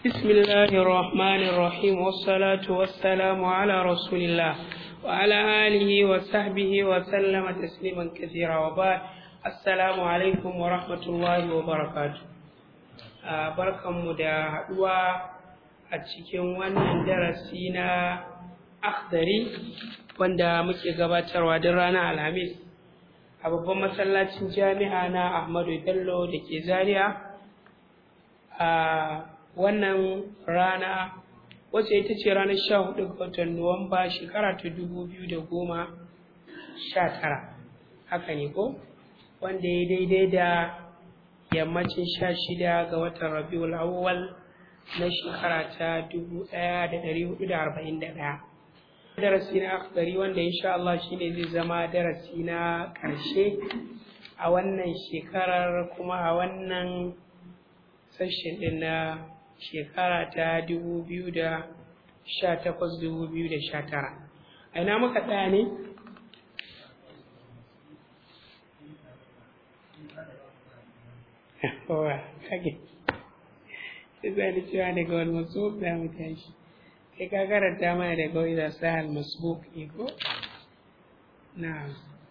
بسم الله الرحمن الرحيم والصلاة والسلام على رسول الله وعلى آله وصحبه وسلم تسليما كثيرا وبعد السلام عليكم ورحمة الله وبركاته barkanmu da haɗuwa a cikin wannan darasi na akhdari wanda muke gabatarwa duk ranar alhamis a babban masallacin jami'a na ahmadu bello da ke zaria a wannan rana wacce ita ce ranar sha hudu ga watan nuwamba shekara ta dubu biyu da goma sha tara haka ne ko wanda ya daidai da yammacin sha shida ga watan rabiul awwal na shekara ta dubu ɗaya da ɗari hudu da arba'in da ɗaya darasi na akhdari wanda insha Allah shine zai zama darasi na ƙarshe a wannan shekarar kuma a wannan sashen ɗin na shekara ta dubu biyu da sha takwas dubu biyu da sha tara a ina muka tsaya ne kowa kage sai da cewa daga wani masu za mu tashi kai ka karanta mana daga wani da sahal masbuk ne ko na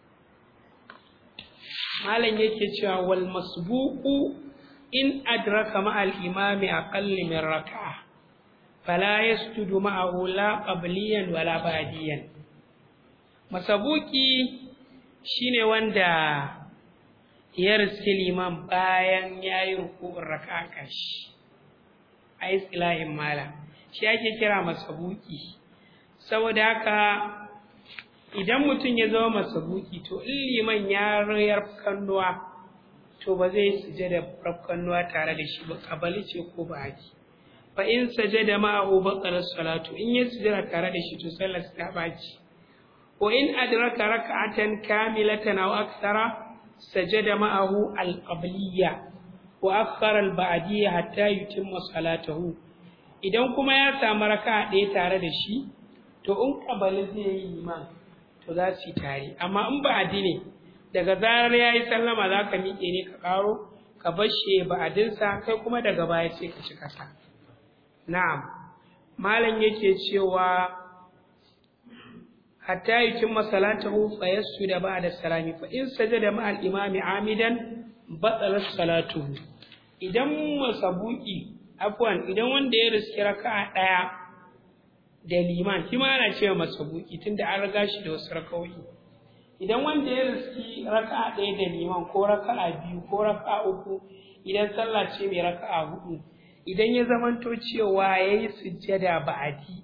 malam yake cewa wal masbuku in adraka ma'al imami aqalli min raka'a fala yasjudu ma'ahu la qabliyan wala ba'diyan masabuki shine wanda ya riski liman bayan ya yi ruku'un raka'a kashi a istilahin mala shi ake kira masabuki saboda haka idan mutum ya zama masabuki to in liman ya rayar kannuwa to ba zai sujada rafkannuwa tare da shi ba kabali ce ko ba haji fa in sajada ma'ahu baqala salatu in ya sujada tare da shi to sallar ta baci wa in adraka rak'atan kamilatan aw akthara sajada ma'ahu al-qabliyya wa akhara al-ba'diyya hatta yutimma salatahu idan kuma ya samu raka'a ɗaya tare da shi to in kabali zai yi iman to za su yi tare amma in ba'adi ne daga zarar ya yi sallama za ka miƙe ne ka ƙaro ka bashe ba'adinsa kai kuma daga baya sai ka ci ƙasa na'am malam yake cewa hatta yukin masalatahu fa da ba'da salami fa in sajada ma'al imami amidan batsalat salatuhu idan masabuki afwan idan wanda ya riski raka'a ɗaya da liman shi ma ana cewa masabuki tunda an riga shi da wasu raka'o'i idan wanda ya riski raka'a ɗaya da liman ko raka'a biyu ko raka'a uku idan sallah ce mai raka'a hudu idan ya zamanto cewa ya yi sujjada ba'adi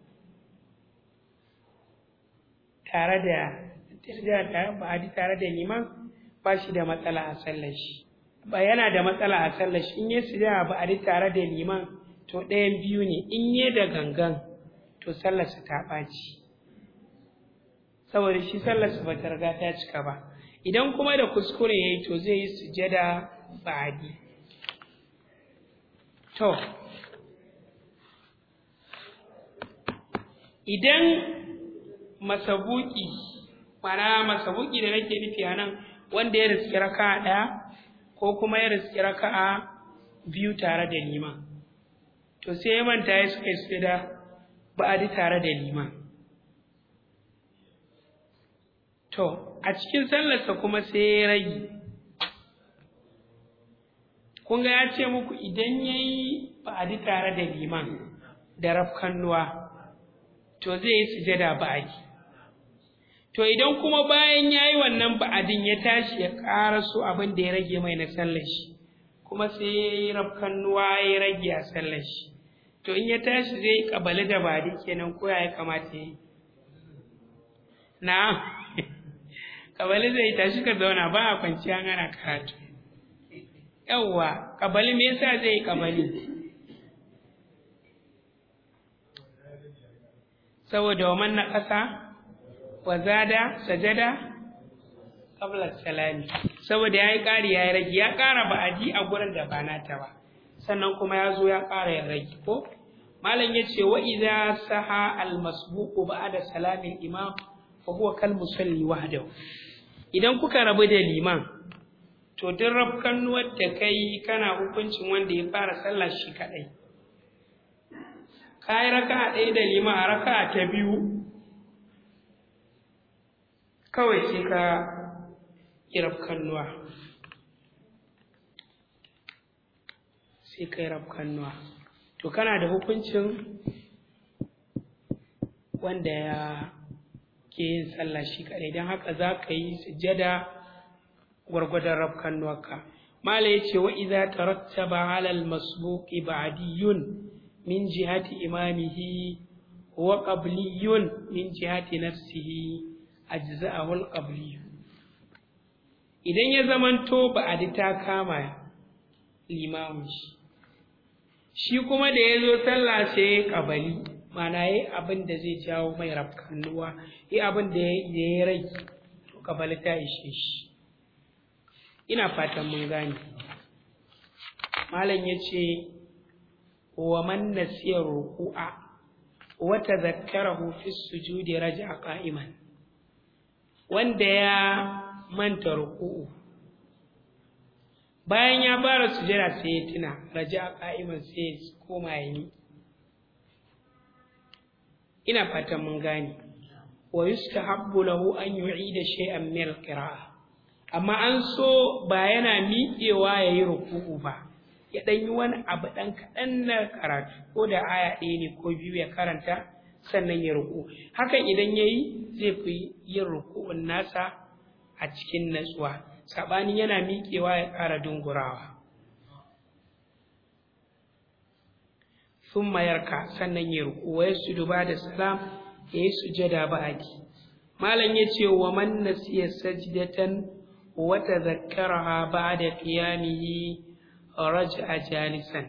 tare da sujjada tare ba'adi tare da liman ba shi da matsala a sallar shi ba yana da matsala a sallar shi in ya sujjada ba'adi tare da liman to ɗayan biyu ne in ya da gangan to sallarsa ta ɓaci saboda shi sallarsa ba ta riga ta cika ba idan kuma da kuskure ya yi to zai yi sujada ba'adi to idan masabuki mana masabuki da nake nufi a nan wanda ya riski raka'a ɗaya ko kuma ya riski raka'a biyu tare da liman to sai ya manta ya suka yi sujada ba'adi tare da liman To, a cikin sallarsa kuma sai ya rage. Kun ga ya ce muku idan ya yi ba'adi tare da liman da rafkannuwa, to zai yi sujada ba'adi. To, idan kuma bayan ya yi wannan ba'adin ya tashi ya ƙara so abin da ya rage mai na sallar shi, kuma sai ya yi rafkannuwa ya rage a sallar shi. To, in ya tashi zai yi ƙabali da ba'adi kenan ko ya kamata ya yi. Na'am. kabali zai tashi ka zauna ba a kwanciya ana karatu yawwa kabali me yasa zai yi kabali saboda wa man ƙasa wa zada sajada qabla salami saboda yayi ƙari yayi rage ya ƙara ba'adi a gurin da ba nata ba sannan kuma ya zo ya ƙara ya rage ko malam yace wa idza saha al masbuqu ba'da salamin imam fa huwa kal musalli wahdahu idan kuka rabu da liman to duk rafkan da kai kana hukuncin wanda ya fara sallah shi kadai ka yi raka ɗaya da lima a raka ta biyu kawai sai ka yi rafkannuwa sai ka yi rafkannuwa to kana da hukuncin wanda ya ke yin sallah shi kaɗai don haka za ka yi sujjada gwargwadon rafkannuwarka mala ya ce wa iza tarattaba alal masbuqi ba'diyun min jihati imamihi wa qabliyun min jihati nafsihi ajza'ahu al-qabli idan ya zamanto ba'adi ta kama limamin shi shi kuma da ya zo sallah sai ya kabali mana yayi abin da zai jawo mai rafkanuwa yi abin da ya rai to kabali ta ishe shi ina fatan mun gane malam ya ce wa man nasiya ruku'a wa tadhakkarahu fi sujudi raja'a qa'iman wanda ya manta ruku'u bayan ya fara sujada sai ya tuna raja'a qa'iman sai ya koma yi ina fatan mun gane wa yustahabbu lahu an yu'ida shay'an min al-qira'ah amma an so ba yana miƙewa ya yi ruku'u ba ya ɗan yi wani abu ɗan kaɗan na karatu ko da aya ɗaya ne ko biyu ya karanta sannan ya ruku hakan idan ya yi zai fi yin ruku'un nasa a cikin natsuwa saɓanin yana miƙewa ya ƙara dungurawa sun mayarka sannan ya ruku wa yasu duba da salam ya yi sujada ba'adi malam ya ce wa man nasiya sajdatan وتذكرها بعد قيامه رجع جالسا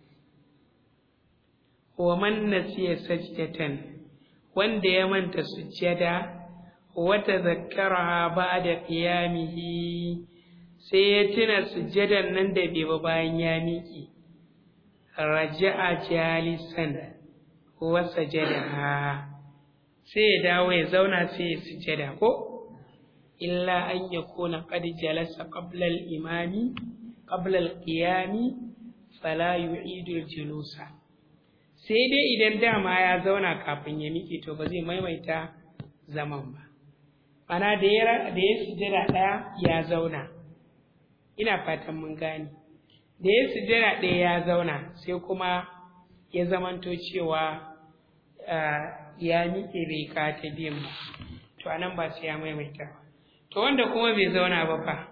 ومن نسي سجدة wanda ya manta sujjada wata zakkaraha ba'da qiyamihi sai ya tuna sujjadan nan da bai ba bayan ya miƙe raja'a jalisan wa sajadaha sai ya dawo ya zauna sai ya sujjada ko إلا أن يكون قد جلس قبل الإمام قبل القيام فلا يعيد الجلوس sai dai idan dama ya zauna kafin ya miƙe to ba zai maimaita zaman ba ana da ya da ya sujjada ɗaya ya zauna ina fatan mun gane da ya sujjada ɗaya ya zauna sai kuma ya zamanto cewa ya miƙe bai ka ta biyan ba to anan ba sai ya maimaita ba to wanda kuma bai zauna ba fa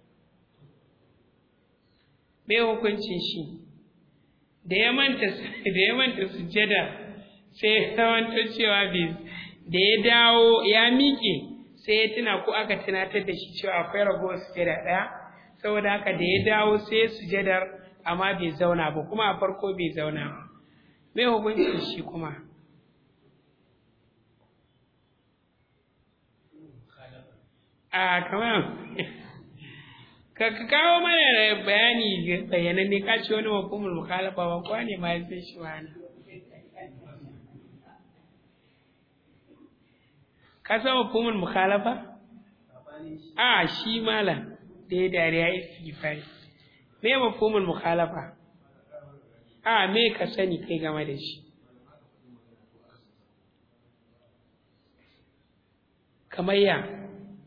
me hukuncin shi da ya manta da ya manta sujjada sai ya zamanto cewa bai da ya dawo ya miƙe sai ya tuna ko aka tunatar da shi cewa akwai ragowar sujjada ɗaya saboda haka da ya dawo sai ya sujjadar amma bai zauna ba kuma a farko bai zauna ba me hukuncin shi kuma a kamar ka kawo mana bayani bayananne ka ce wani mafhumul mukhalafa ba kwa ne ma ya sai shi wani ka san mafhumul mukhalafa a shi malam da ya dariya ya istighfari me mafhumul mukhalafa a me ka sani kai game da shi kamar ya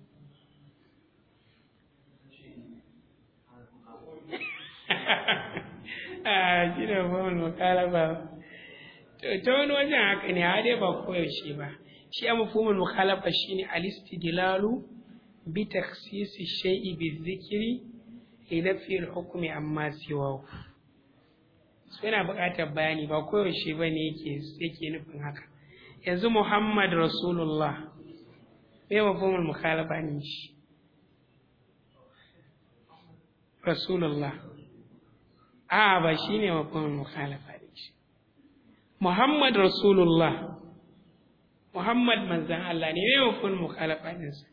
a shi da mafhumul mukhalafa ta wani wajen haka ne har dai ba koyaushe ba shi a mafhumul mukhalafa shine al-istidlalu bi takhsisi shay'i bi dhikri li nafi al-hukmi amma siwahu so yana buƙatar bayani ba koyaushe ba ne yake yake nufin haka yanzu Muhammad Rasulullah me mafhumul mukhalafa ne shi Rasulullah a ba shine mafhumul mukhalafa ne shi Muhammad Rasulullah Muhammad manzan Allah ne me mafhumul mukhalafa ne sa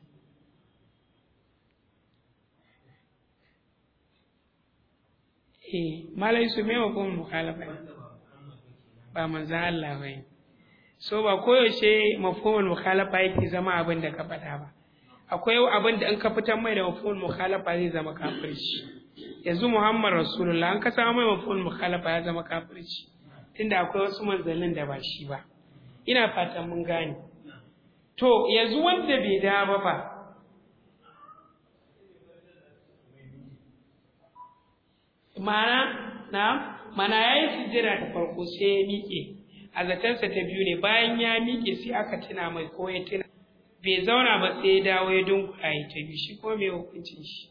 eh malai su me mafhumul mukhalafa ne ba manzan Allah ba ne so ba koyaushe mafhumul mukhalafa yake zama abin da ka faɗa ba akwai abin da in ka fitar mai da mafhumul mukhalafa zai zama kafirci yanzu Muhammad Rasulullah an ka samu mai mafhumul mukhalafa ya zama kafirci tunda akwai wasu manzannin da ba shi ba ina fatan mun gane to yanzu wanda bai da ba ba mana na mana yayi sujjada ta farko sai ya miƙe a zatansa ta biyu ne bayan ya miƙe sai aka tuna mai ko ya tuna bai zauna ba sai ya dawo ya dunkula ya ta biyu shi ko mai hukuncin shi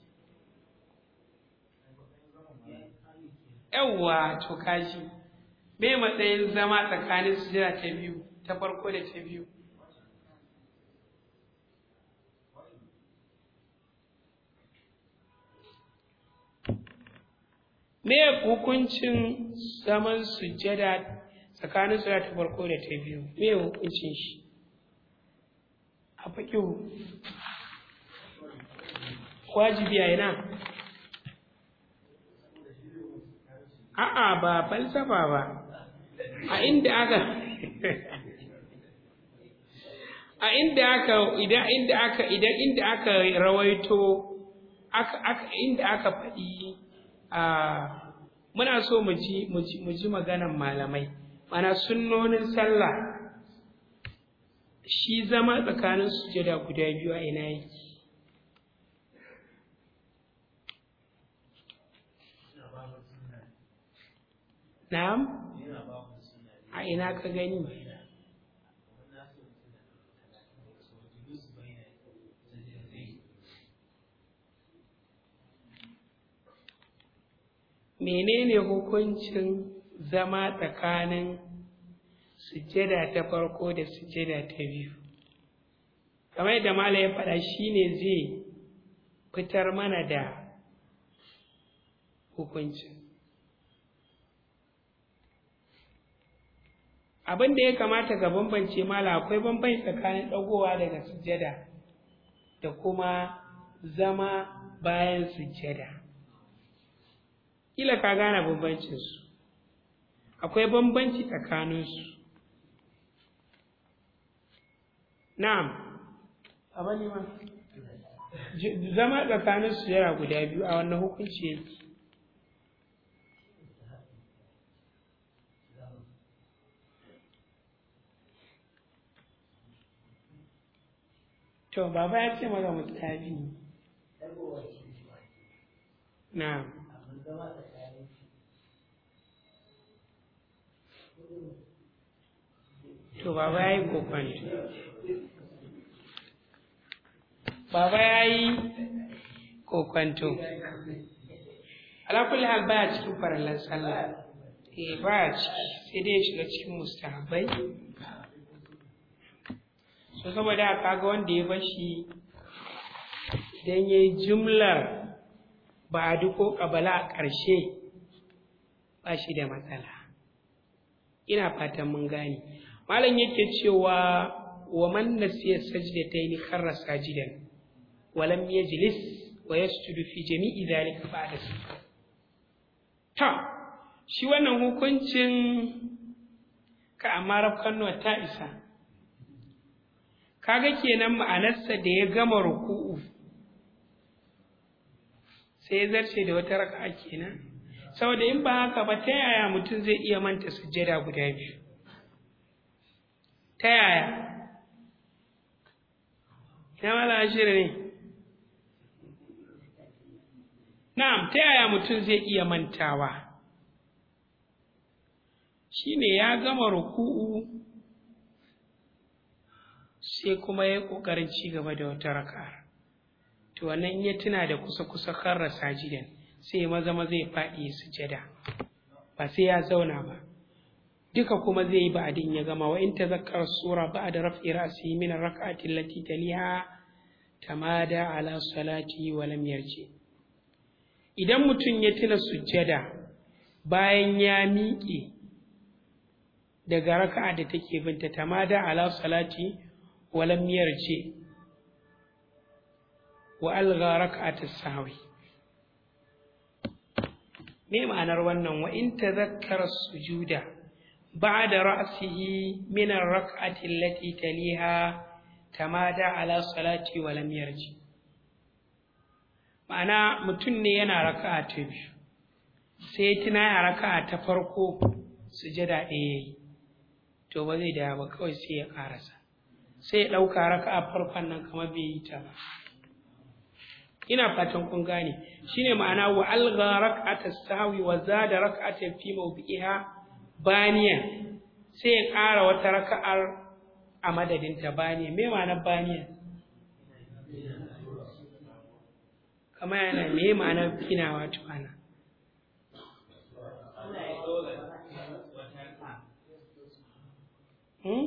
yawwa to kaji me matsayin zama tsakanin sujjada ta biyu ta farko da ta biyu me hukuncin zaman sujjada tsakanin sujjada ta farko da ta biyu me hukuncin shi a faƙihu wajibi a ina a'a ba falsafa ba a inda aka a inda aka idan inda aka idan inda aka rawaito aka aka inda aka faɗi a muna so mu ji mu ji mu ji maganan malamai mana sunnonin sallah shi zama tsakanin sujada guda biyu a ina yake na'am a ina ka gani menene hukuncin zama tsakanin sujjada ta farko da sujjada ta biyu kamar yadda mala ya faɗa shine zai fitar mana da hukuncin abin da ya kamata ga bambance mala akwai bambanci tsakanin ɗagowa daga sujjada da kuma zama bayan sujjada kila ka gane bambancinsu akwai bambanci tsakaninsu na'am abin ne ma zama tsakanin su yana guda biyu a wannan hukunci yake to baba ya ce maza mutabi na'am to baba ya yi kokwanto baba ya yi kokwanto alakulli hal baya cikin farallan sallah eh baya ciki sai dai ya shiga cikin mustahabai so saboda haka ga wanda ya bashi idan ya yi jumlar ba a duko kabala a ƙarshe ba shi da matsala ina fatan mun gane malam yake cewa wa man nasiya sajdatayn kharra sajidan wa lam yajlis wa yasjudu fi jami'i dhalika ba'da ta shi wannan hukuncin ka amara kanno ta isa kaga kenan ma'anarsa da ya gama ruku'u sai ya zarce da wata raka'a kenan saboda in ba haka ba ta yaya mutum zai iya manta sujjada guda biyu ta yaya ina mala ashirin ne na'am ta yaya mutum zai iya mantawa shine ya gama ruku'u sai kuma ya ƙoƙarin ci gaba da wata raka to wannan ya tuna da kusa kusa karra sajidan sai maza maza ya faɗi sujada ba sai ya zauna ba duka kuma zai yi ba'adin ya gama wa in tazakkara sura ba'da raf'i ra'si min ar-rak'ati allati taliha tamada ala salati wa lam yarji idan mutum ya tuna sujjada bayan ya miƙe daga raka'a da take binta tamada ala salati wa lam yarji wa algha rak'at as-sahwi me ma'anar wannan wa in tazakkara sujuda ba'da ra'sihi min ar-rak'ati allati taliha tamada ala salati wa lam yarji ma'ana mutum ne yana raka'a ta biyu sai tuna ya raka'a ta farko sujada ɗaya yayi to ba zai dawo ba kawai sai ya karasa sai ya ɗauka raka'a farkon nan kamar bai yi ta ba ina fatan kun gane shine ma'ana wa algha rak'ata sahwi wa zada rak'ata fi mawdi'iha baniyan sai ya ƙara wata raka'ar a madadin ta baniya me ma'anar baniya kamar yana me ma'anar ginawa tuwana hmm?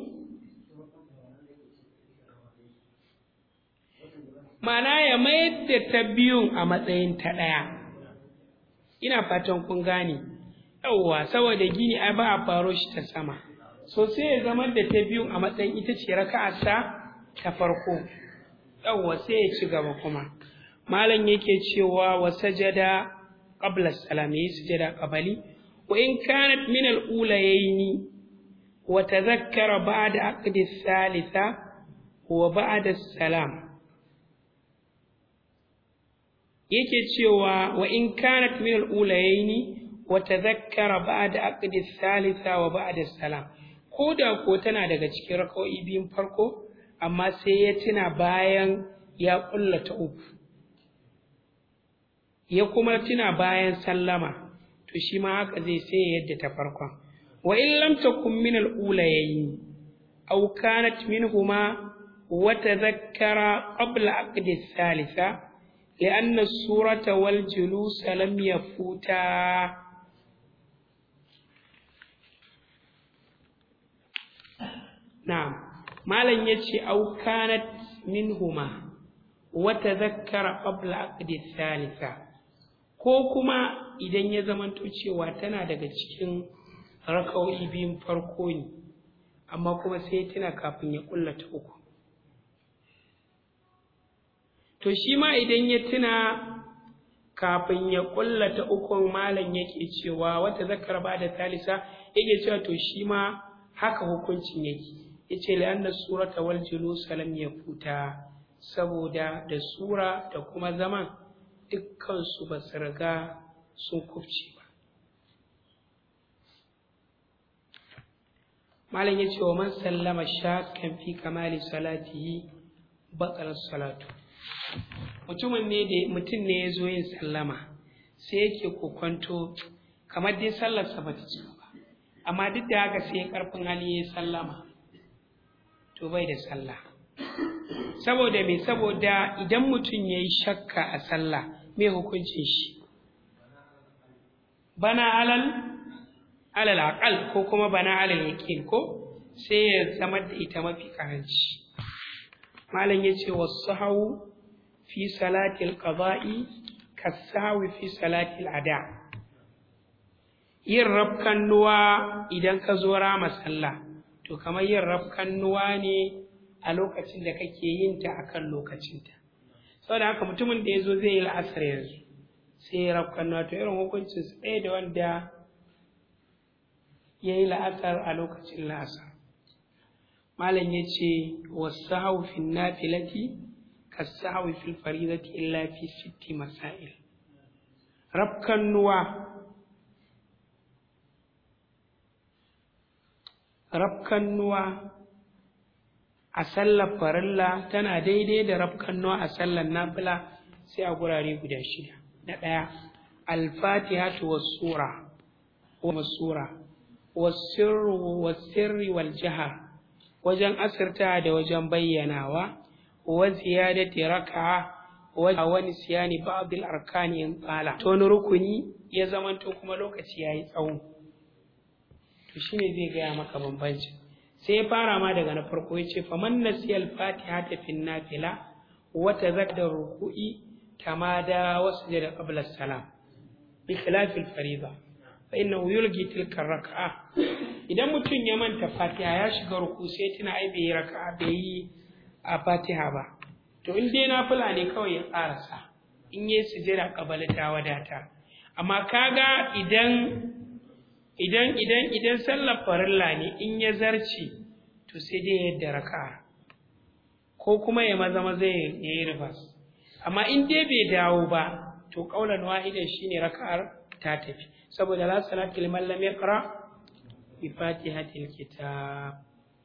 Mana ya mayar da ta biyun a matsayin ta ɗaya. Ina fatan kun gane. Yawwa, saboda gini ai ba a faro shi ta sama. So sai ya zama da ta biyun a matsayin ita ce raka'arsa ta farko. Yawwa sai ya ci gaba kuma. Malam yake cewa wa sajada qabla salam yayi sujada qabali wa in kanat min al-ulayaini wa tadhakkara ba'da aqdi thalitha wa ba'da salam yake cewa wa in kanat min al-ulayaini wa tadhakkara ba'da aqdi thalitha wa ba'da salam ko da ko tana daga cikin rak'o'i biyun farko amma sai ya tuna bayan ya kulla ta uku ya kuma tuna bayan sallama to shi ma haka zai sai yadda ta farkon wa in lam takun min al-ulayaini aw kanat minhuma wa tadhakkara qabla aqdi thalitha لأن الصورة والجلوس لم يفوتا نعم ما لن يتشي أو كانت منهما وتذكر قبل عقد الثالثة ko kuma idan ya zamanto cewa tana daga cikin raka'o'i biyun farko ne amma kuma sai tana kafin ya kullata uku to shi ma idan ya tuna kafin ya kullata ukun malam yake cewa wata zakar ba da talisa yake cewa to shi ma haka hukuncin yake yace la'anna surata wal julus lam yafuta saboda da sura da kuma zaman dukkan su ba su riga sun kufce ba malam yace wa man sallama shakkan fi kamali salatihi batal salatu mutumin ne da mutum ne ya zo yin sallama sai yake kokonto kamar dai sallarsa ba ta cika ba amma duk da haka sai karfin hali ya sallama to bai da sallah saboda me saboda idan mutum ya yi shakka a sallah me hukuncin shi bana alal alal aqal ko kuma bana alal yaqin ko sai ya zama da ita mafi karanci malam yace wasu fi salatil qada'i kasawi fi salatil ada yin rafkan nuwa idan ka zo rama sallah to kamar yin rafkan nuwa ne a lokacin da kake yin ta akan lokacinta saboda haka mutumin da ya zo zai yi la'asar yanzu sai ya rafkan nuwa to irin hukuncin su ɗaya da wanda ya yi la'asar a lokacin la'asar malam ya ce wasu haufin nafilati كالسهو في الفريضة إلا في ست مسائل ربك النوى ربك النوى أسلى فرلا تنا دي دي دي ربك النوى أسلى النافلة سي أقول عليه قد شيء نتايا الفاتحة والسورة والسورة والسر والسر والجهر وجن أسرتها da wajen bayyanawa wa ziyadati raka'a wa wani siyani ba'd al-arkani in qala to wani rukuni ya zamanto kuma lokaci yayi tsawo to shine zai gaya maka bambanci sai ya fara ma daga na farko yace faman nasiyal fatiha ta fin nafila wa tazakka ruku'i tamada wa sujada qabla salam bi khilaf al-fariida fa innahu yulgi tilka raka'a idan mutum ya manta fatiha ya shiga ruku sai tuna ai bai raka'a bai yi a fatiha ba to in dai nafila ne kawai ya ƙarasa in yi sujjada ƙabali ta wadata amma kaga idan idan idan idan sallar farilla ne in ya zarce to sai dai yadda raka'a ko kuma ya maza maza ya yi ribas amma in dai bai dawo ba to ƙaunar wahidan shine raka'ar ta tafi saboda la salatu liman lam yaqra bifatihatil kitab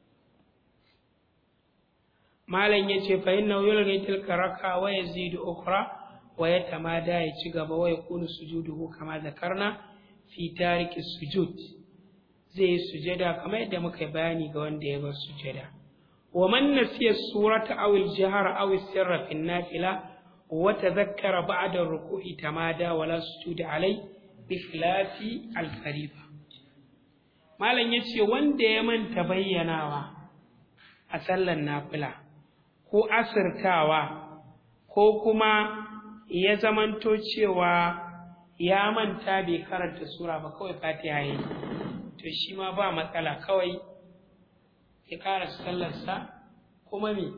malam yace fa innahu yulghi tilka raka wa yazidu ukhra wa yatamada ya ci gaba wa yakunu sujuduhu kama zakarna fi tariki sujud zai sujada kamar yadda muka bayani ga wanda ya bar sujada wa man nasiya surata aw al-jahra aw sirra fi an-nafila wa tadhakkara ba'da ar-ruku'i tamada wa la sujuda alai bi khilafi al-fariida malam yace wanda ya manta bayyanawa a sallan nafila ko asirtawa ko kuma ya zamanto cewa ya manta bai karanta sura ba kawai fatiha yi to shi ma ba matsala kawai ya ƙara sallarsa kuma me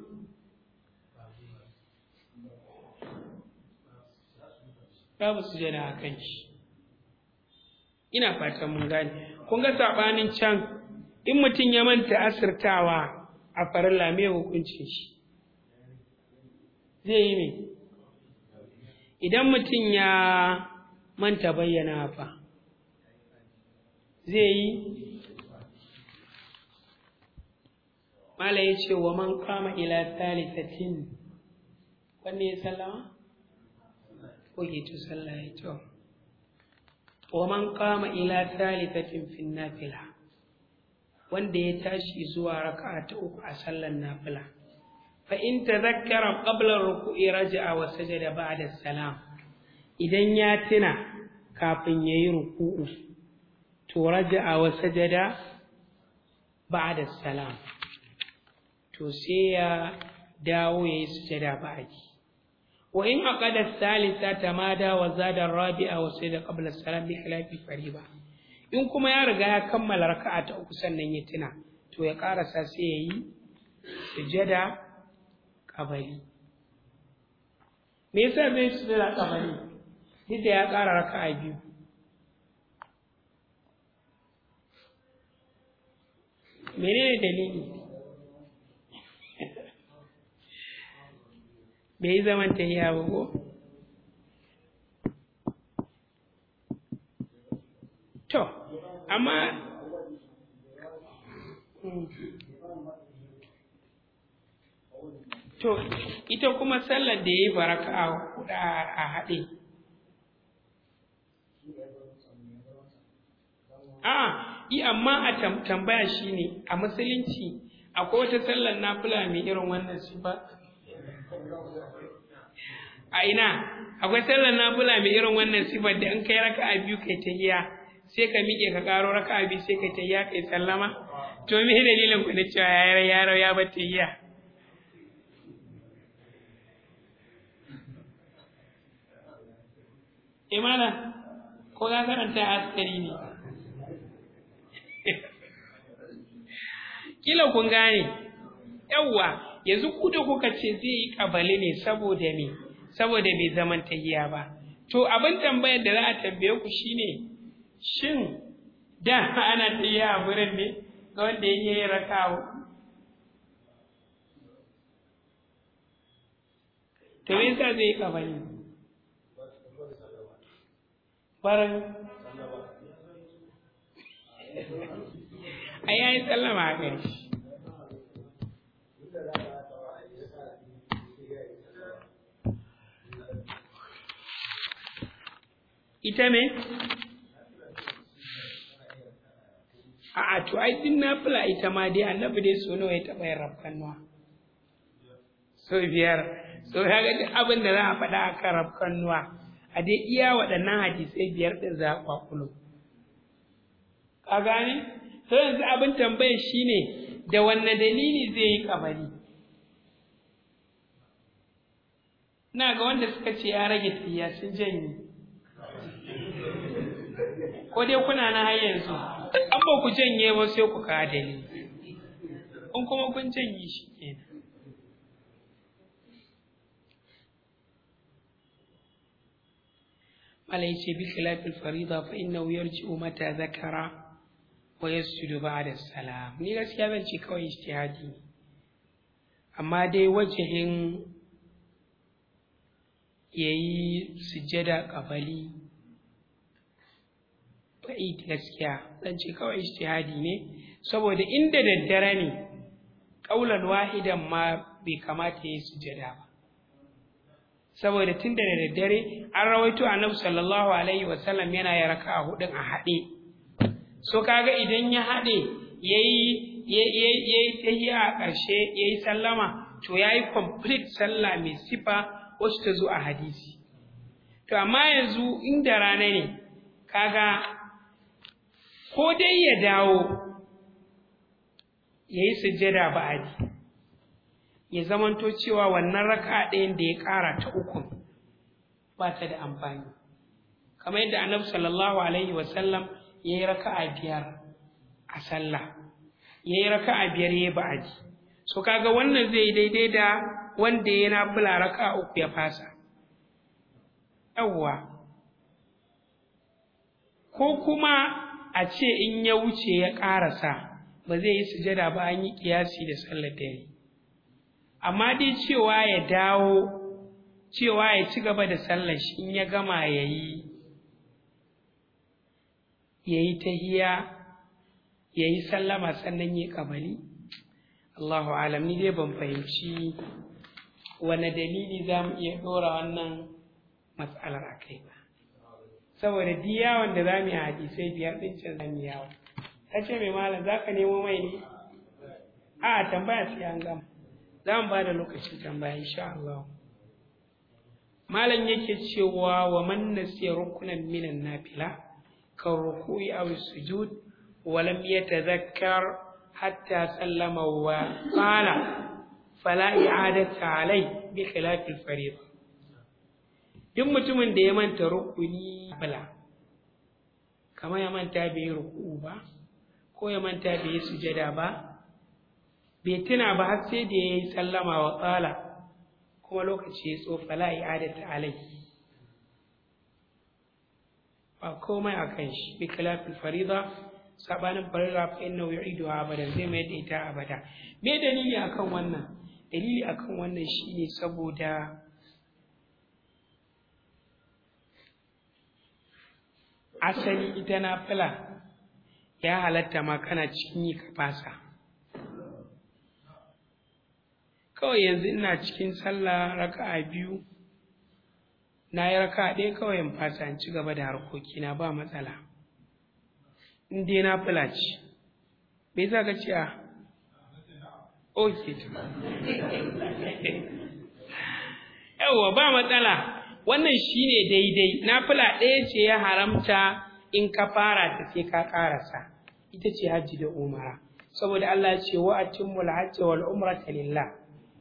babu sujada a kan shi ina fatan mun gane kun ga saɓanin can in mutum ya manta asirtawa a farilla me hukuncin shi zai yi me idan mutum ya manta bayyana fa zai yi mala ya ce wa man kama ila thalithatin wanne ya sallama ko ke to sallah ya to wa man kama ila thalithatin fi nafila wanda ya tashi zuwa raka'a ta uku a sallar nafila fa in tadhakkara qabla ruku'i raja'a wa sajada ba'da salam idan ya tuna kafin yayi ruku'u to raja'a wa sajada ba'da salam to sai ya dawo yayi sujada ba'di wa in aqada thalitha tamada wa zada rabi'a wa sajada qabla salam bi khilafi fariba in kuma ya riga ya kammala raka'a ta uku sannan ya tuna to ya karasa sai yayi sujada kabari me yasa bai sujada kabari duk da ya ƙara raka'a biyu menene dalili bai yi zaman tahiya ba ko to amma to ita kuma sallar da ya yi baraka a haɗe a yi amma a tambaya shi ne a musulunci akwai wata sallar nafila mai irin wannan sifa a ina akwai sallar nafila mai irin wannan sifar da in kai raka a biyu kai tahiya sai ka miƙe ka ƙaro raka a biyu sai kai tahiya kai sallama to me dalilin ku na cewa yaro yaro ya bar tahiya imana ko ka karanta askari ne kila kun gane yawwa yanzu ku da kuka ce zai yi kabali ne saboda me saboda bai zaman tahiya ba to abin tambayar da za a tambaye ku shine shin da ana tahiya a wurin ne ga wanda ya yi rakawo to me yasa zai yi kabali barin a yayi sallama a gari ita me a'a to ai din nafila ita ma dai annabi dai so nawa ya taɓa yin rafkanuwa so biyar so ya ga duk abin da za a faɗa a kan rafkanuwa a dai iya waɗannan hadisai biyar ɗin za a kwakulo ka gane to yanzu abin tambayar shine da wanne dalili zai yi kabari na ga wanda suka ce ya rage tiya sun janye ko dai kuna na har yanzu an ba ku janye ba sai ku kawo dalili in kuma kun janye shi kenan malai ce bi khilafil farida fa innahu yarji'u mata zakara wa yasjudu ba'da salam ni gaskiya zan ce kawai ijtihadi ne amma dai wajihin yayi sujjada qabali ba'id gaskiya zan ce kawai ijtihadi ne saboda inda daddare ne ƙaulan wahidan ma bai kamata ya yi sujada ba saboda tun da daddare an rawaito annabi sallallahu alaihi wasallam yana ya raka a hudun a haɗe so kaga idan ya haɗe yayi yayi tahiyya a ƙarshe yayi sallama to yayi complete sallah mai sifa wacce ta zo a hadisi to amma yanzu inda rana ne kaga ko dai ya dawo yayi sujjada ba'adi ya zamanto cewa wannan raka ɗayan da ya ƙara ta uku ba ta da amfani kamar yadda annabi sallallahu alaihi wasallam ya yi raka'a biyar a sallah ya yi raka'a biyar ya yi ba'adi so kaga wannan zai daidai da wanda ya nafila raka'a uku ya fasa yawwa ko kuma a ce in ya wuce ya ƙarasa ba zai yi sujada ba an yi ƙiyasi da sallar dare amma dai cewa ya dawo cewa ya ci gaba da sallar shi in ya gama ya yi ya yi tahiya ya yi sallama sannan ya kabali Allahu alam ni dai ban fahimci wane dalili za mu iya ɗora wannan matsalar a kai ba saboda duk yawon da za mu yi hadisai biyar ɗin can za mu yawo ta ce mai malam za ka nemo mai ne a tambaya sai an gama za mu ba da lokacin tambaya insha Allah malam yake cewa wa man nasiya rukunan minan nafila kan ruku'i aw sujud wa lam yatadhakkar hatta sallama wa qala fala i'adata alai bi khilaf al fariid duk mutumin da ya manta rukuni bala kamar ya manta bai ruku'u ba ko ya manta bai sujada ba bai tuna ba har sai da ya yi sallama wa tsala kuma lokaci ya tsofa la i'adata alai ba komai a kan shi bi khilafil farida sabanin farida fa innahu yu'idu abadan zai mai da ita abada me dalili akan wannan dalili akan wannan shine saboda asali ita na fila ya halatta ma kana cikin yi ka fasa kawai yanzu ina cikin sallah raka'a biyu na yi raka'a ɗaya kawai in fasa in ci gaba da harkokina ba matsala in dai na fula ce me za ka ce a ok yawwa ba matsala wannan shine daidai na fula ɗaya ce ya haramta in ka fara ta sai ka ƙarasa ita ce hajji da umara saboda Allah ce wa atimmul hajji wal umrata lillah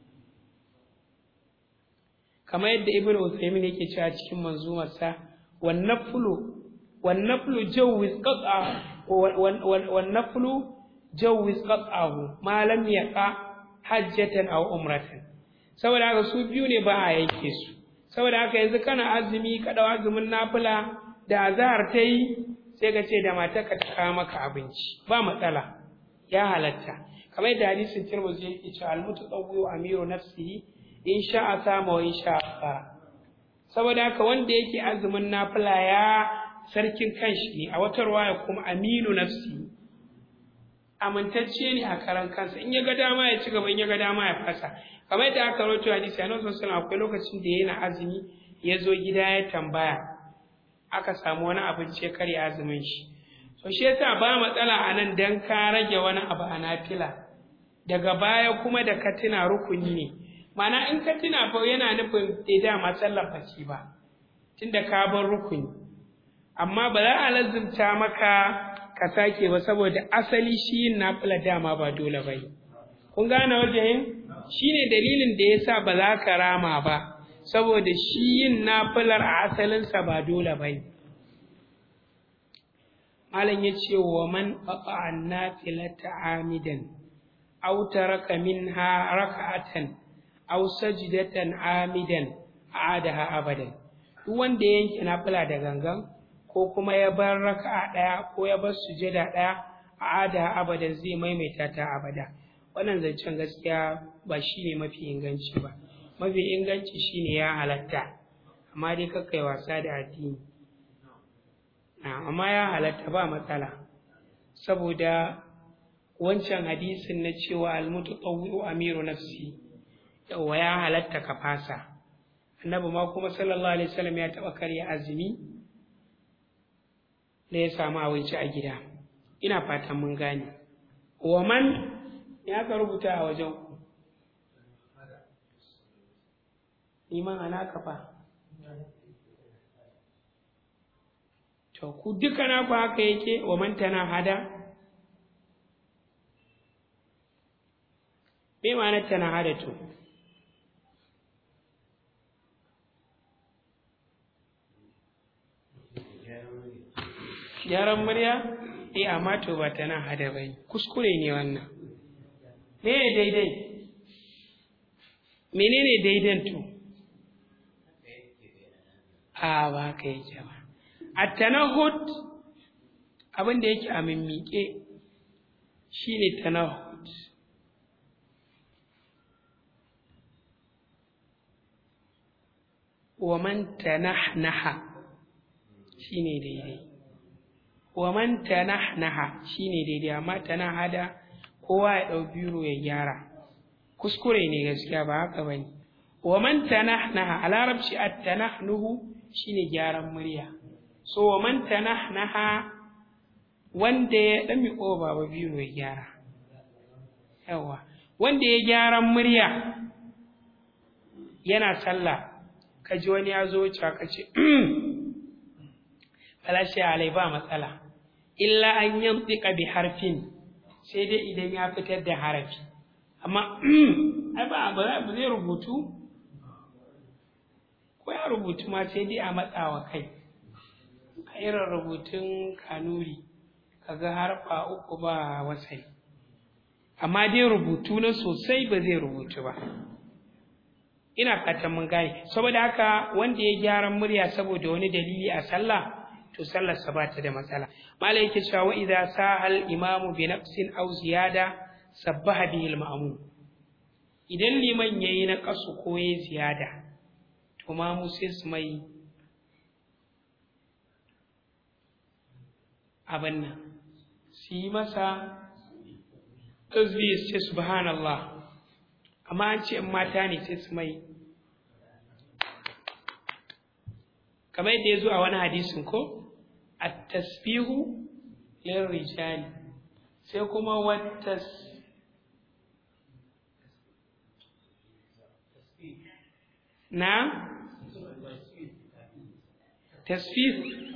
kamar yadda ibn Uthaymin yake cewa cikin manzumarsa wan naflu wan naflu jawwiz qat'a wan naflu jawwiz qat'ahu ma lam yaqa hajjatan aw umratan saboda haka su biyu ne ba a yanke su saboda haka yanzu kana azumi ka dau azumin nafila da azhar ta yi sai ka ce da matarka ta kawo maka abinci ba matsala ya halatta kamar yadda hadisin Tirmidhi yake cewa al-mutatawwi amiru nafsihi in sha'a sama wa in sha'a fara saboda haka wanda yake azumin nafila ya sarkin kanshi ne a wata ruwaya kuma aminu nafsi amintacce ne a karan kansa in ya ga dama ya ci gaba in ya ga dama ya fasa kamar yadda aka rawaito hadisi a nan sallallahu akwai lokacin da yana azumi ya zo gida ya tambaya aka samu wani abinci ya karya azumin shi to shi yasa ba matsala a nan dan ka rage wani abu a nafila daga baya kuma da ka tuna rukuni ne mana in ka tuna fa yana nufin da dama sallar baki ba tunda ka bar rukuni amma ba za a lazumta maka ka sake ba saboda asali shi yin nafila dama ba dole ba kun gane wajen shine dalilin da yasa ba za ka rama ba saboda shi yin nafilar a asalinsa ba dole ba malam ya ce wa man qata'a nafilata amidan aw taraka minha raka'atan aw sajdatan amidan a'adaha abadan duk wanda ya yanke nafila da gangan ko kuma ya bar raka'a daya ko ya bar sujada daya a'adaha abadan zai maimaita ta abada wannan zancen gaskiya ba shine mafi inganci ba mafi inganci shine ya halatta amma dai kakkai wasa da addini na amma ya halatta ba matsala saboda wancan hadisin na cewa almutu tsawi'u amiru nafsi yawa ya halatta ka fasa annabi ma kuma sallallahu alaihi wasallam ya taɓa karya azumi da ya samu abinci a gida ina fatan mun gane wa man ya ka rubuta a wajen ku liman ana kafa to ku duka na ku haka yake wa man tana hada me ma'anar tana hada to gyaran murya eh amma to ba tana hada bai kuskure ne wannan me daidai menene daidan to a ba ka yake ba at-tanahud abin da yake a mimmike shine tanahud wa man tanahnaha shine daidai wa man tanahnaha shine daidai amma tanahada kowa ya dau biro ya gyara kuskure ne gaskiya ba haka bane wa man tanahnaha a larabci at-tanahnuhu shine gyaran murya so wa man tanahnaha wanda ya dan miƙo baba biro ya gyara yawa wanda ya gyaran murya yana sallah ka ji wani ya zo wuce ka ce falashi alai ba matsala illa an yantika bi harfin sai dai idan ya fitar da harafi amma ai ba ba zai rubutu ko ya rubutu ma sai dai a matsawa kai a irin rubutun kanuri kaga harfa uku ba wasai amma dai rubutu na sosai ba zai rubutu ba ina fatan mun gane saboda haka wanda ya gyaran murya saboda wani dalili a sallah to sallar sa ba ta da matsala malai yake cewa wa idza sahal imamu bi nafsin aw ziyada sabbaha bihi al ma'mum idan liman yayi na kasu ko yayi ziyada to ma mu sai su mai abin nan su yi masa tasbih sai subhanallah amma an ce in mata ne sai su mai kamar yadda ya zo a wani hadisin ko at-tasbihu lil rijali sai kuma wattas na tasbih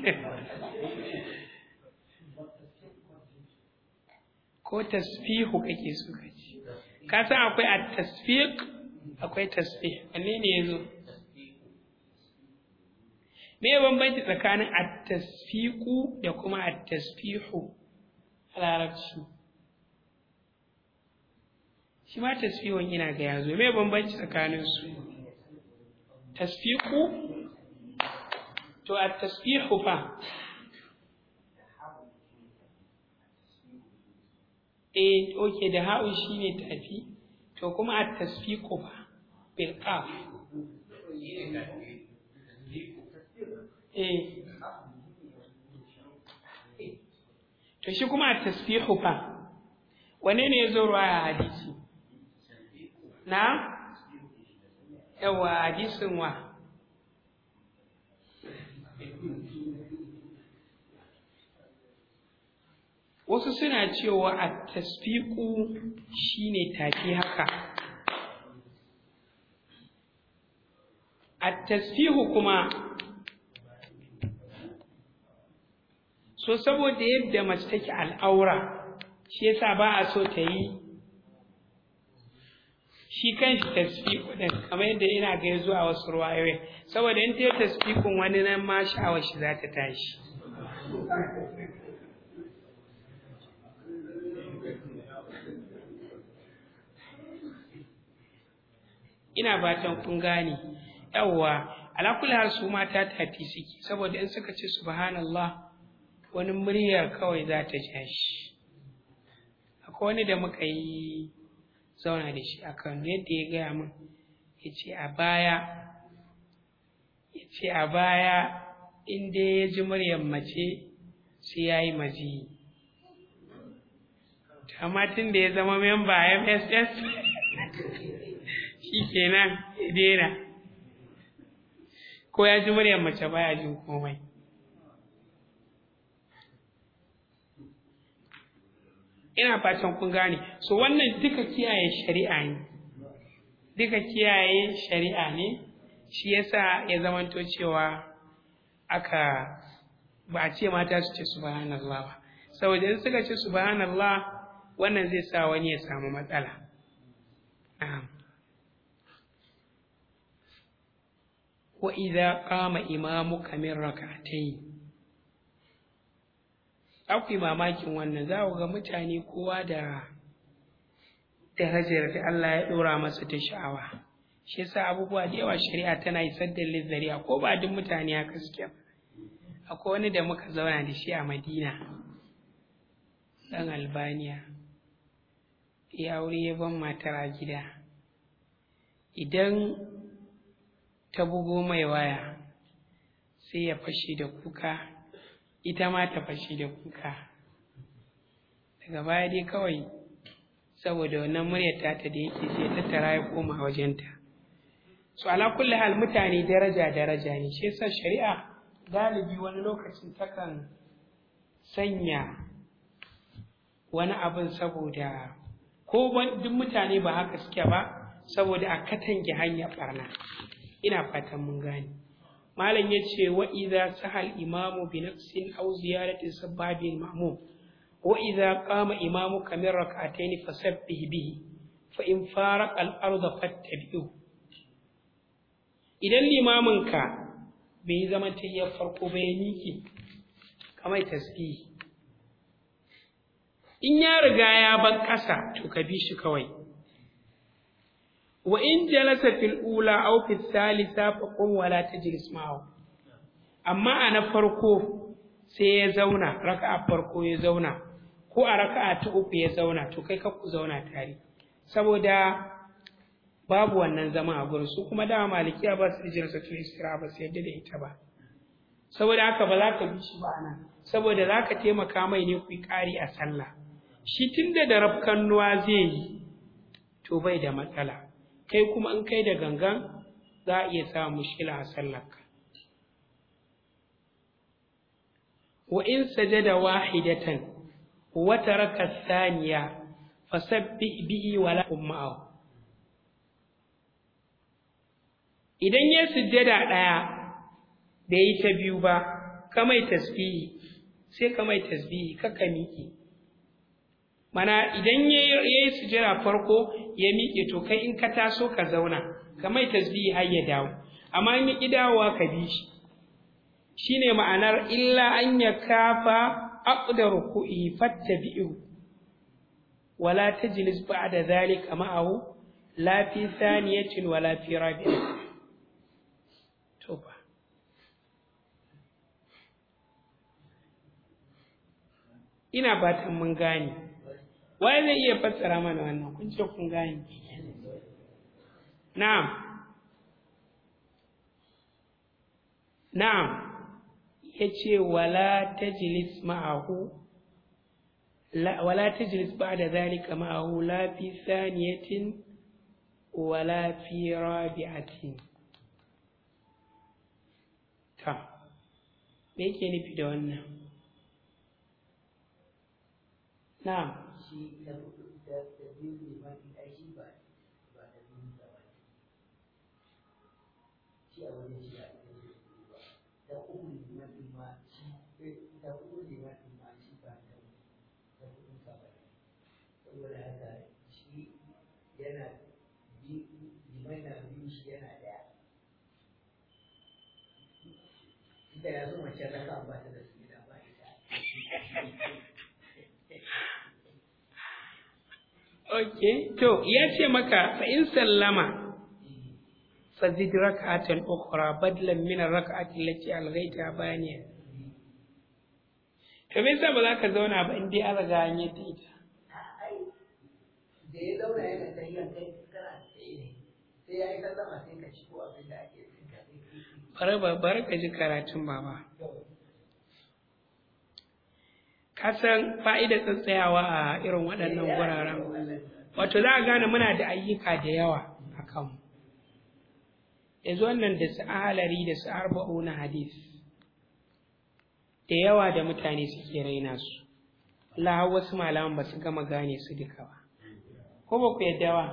ko tasbihu kake so ka ce ka san akwai at-tasfiq akwai tasbih wanne ne yazo me ya bambanci tsakanin at-tasfiqu da kuma at-tasbihu a larabci shi ma tasbihun ina ga yazo me ya bambanci tsakanin su tasfiqu to at-tasbihu fa eh oke da ha'u shine tafi to kuma at tasfiqu fa bil qaf eh to shi kuma at tasfiqu fa wane ne yazo ruwaya hadisi na yawa hadisin wa wasu suna cewa a tasfiku shine tafi haka a tasfihu kuma so saboda yadda mace take al'aura shi yasa ba a so ta yi shi kan shi tasfiku din kamar yadda ina ga zuwa wasu ruwayoyi saboda in ta yi tasfikun wani nan ma sha'awar shi za ta tashi ina fatan kun gane yawwa ala kulli hal su mata tati suke saboda in suka ce subhanallah wani muryar kawai za ta ja shi akwai wani da muka yi zauna da shi akan yadda ya gaya min ya ce a baya ya ce a baya in dai ya ji muryar mace sai ya yi maziyi amma tun da ya zama memba mss shi kenan ya daina ko ya ji muryar mace baya jin komai ina fatan kun gane so wannan duka kiyaye shari'a ne duka kiyaye shari'a ne shi yasa ya zamanto cewa aka ba a ce mata su ce subhanallah ba saboda in suka ce subhanallah wannan zai sa wani ya samu matsala wa idza qama imamuka min rak'atayn akwai mamakin wannan za ku ga mutane kowa da darajar da Allah ya ɗora masa ta sha'awa shi yasa abubuwa da yawa shari'a tana isar da lizzariya ko ba duk mutane haka suke ba akwai wani da muka zauna da shi a madina ɗan albaniya ya aure ya ban matar a gida idan ta bugo mai waya sai ya fashe da kuka ita ma ta fashe da kuka daga baya dai kawai saboda wannan muryar tata da yake sai tattara ya koma wajenta so ala kulli hal mutane daraja daraja ne shi yasa shari'a galibi wani lokacin takan sanya wani abin saboda ko duk mutane ba haka suke ba saboda a katange hanyar barna ina fatan mun gane malam ya ce wa idza sahal imamu bi nafsin aw ziyarati sababil ma'mum wa idza qama imamu kamar rak'atayn fasabbih bihi fa in faraq al arda fattabi'u idan limamin ka bai zama tayyar farko bai miki kamar tasbih in ya riga ya bar ƙasa to ka bi shi kawai wa in jalasa fil ula aw fil thalitha fa qum wa la tajlis ma'ahu amma a na farko sai ya zauna raka'a farko ya zauna ko a raka'a ta uku ya zauna to kai ka ku zauna tare saboda babu wannan zama a gurin su kuma dama malikiya ba su da jalsa tul istira ba su yadda da ita ba saboda haka ba za ka bi shi ba anan saboda za ka taimaka mai ne ku yi ƙari a sallah shi tunda da rafkannuwa zai yi to bai da matsala kai kuma in kai da gangan za a iya samun mushkila a sallarka wa in sajada wahidatan wa taraka thaniya fasabbih bihi wala ma'ahu idan ya sujjada daya bai yi ta biyu ba kamai tasbihi sai kamai tasbihi kaka miƙe mana idan ya yi sujjada farko ya miƙe to kai in ka taso ka zauna kamai tasbihi har ya dawo amma in ya ƙi dawowa ka bi shi shine ma'anar illa an ya kafa aqda ruku'i fattabi'u wala tajlis ba'da dhalika ma'ahu la fi thaniyatin wala fi rabi'atin to ba ina fatan mun gane waye zai iya fassara mana wannan kun ce kun gane na'am na'am yace wala tajlis ma'ahu la wala tajlis ba'da zalika ma'ahu la fi thaniyatin wala fi rabi'atin ta me yake nufi da wannan na'am shi da da da biyu ne ma in ai shi ba ba da biyu da ba shi a wajen shi a cikin ba da uku ne ma din ma shi da uku ne ma din ma shi ba da da uku ka ba saboda haka shi yana bi limai na biyu shi yana daya ita ya zo mace ta kan ba ta da su da ba ita Okay, to ya ce maka fa in sallama fa zid rak'atan ukhra badlan min ar-rak'ati allati alghayta baniya. To me yasa ba za ka zauna ba in dai an riga an yi ta ita? ai da ya zauna yana tafiyan kai kana tsaye ne sai ya yi sallama sai ka ci ko abin da ake cin ka sai ka Bari ba bari ka ji karatun baba. kasan fa'idar tsatsayawa a irin waɗannan wuraren wato za a gane muna da ayyuka da yawa a kanmu yanzu wannan da su ahalari da su arba'u na hadis da yawa da mutane suke raina su Allah wasu malaman ba su gama gane su duka ba ko ba ku yadda ba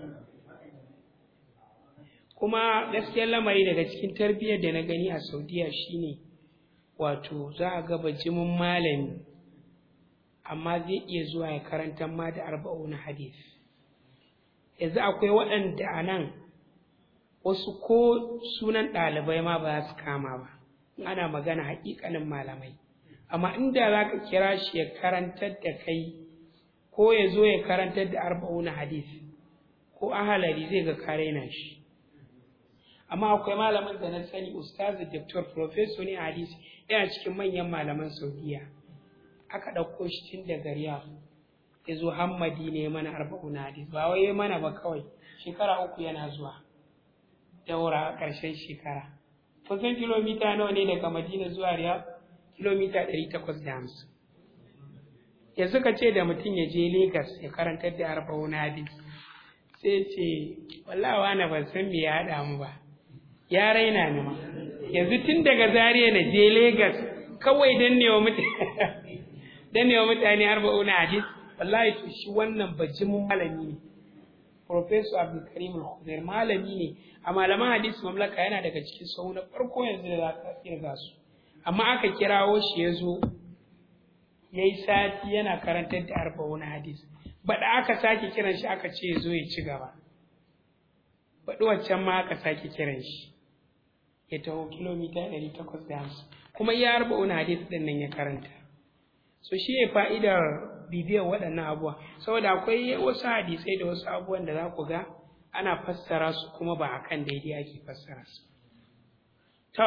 kuma gaskiyar lamari daga cikin tarbiyyar da na gani a saudiya shine wato za a ga bajimin malami amma zai iya zuwa ya karanta ma da arba'u na hadis yanzu akwai waɗanda a nan wasu ko sunan ɗalibai ma ba su kama ba ana magana haƙiƙanin malamai amma inda za ka kira shi ya karantar da kai ko ya zo ya karantar da arba'u na hadis ko ahalari zai ga kare na shi amma akwai malamin da na sani ustazi doctor professor ne hadisi yana cikin manyan malaman saudiya aka ɗauko shi tun daga riyadh ya zo hammadi ne mana arba'u na hadis ba wai mana ba kawai shekara uku yana zuwa daura a ƙarshen shekara kusan kilomita nawa ne daga madina zuwa riyadh kilomita ɗari takwas da hamsin ya suka ce da mutum ya je Legas ya karantar da arba'u na hadis sai ce wallawa na ban san me ya haɗa mu ba ya raina ni ma yanzu tun daga Zariya na je Legas kawai dan ne wa mutane dan ne wa mutane arba'u na hadis wallahi to shi wannan bajimin malami ne Professor Abdulkarim Al-Khudair malami ne a malaman hadis mamlaka yana daga cikin sau na farko yanzu da za ka kirga su amma aka kirawo shi ya zo ya yi sati yana karantar da arba'u na hadis baɗa aka sake kiran shi aka ce ya zo ya ci gaba baɗi waccan ma aka sake kiran shi ya taho kilomita ɗari takwas da hamsin kuma iya arba'u na hadis ɗin nan ya karanta so shi ne fa'idar bibiyar waɗannan abubuwa saboda akwai wasu hadisai da wasu abubuwan da za ku ga ana fassara su kuma ba akan daidai ake fassara su to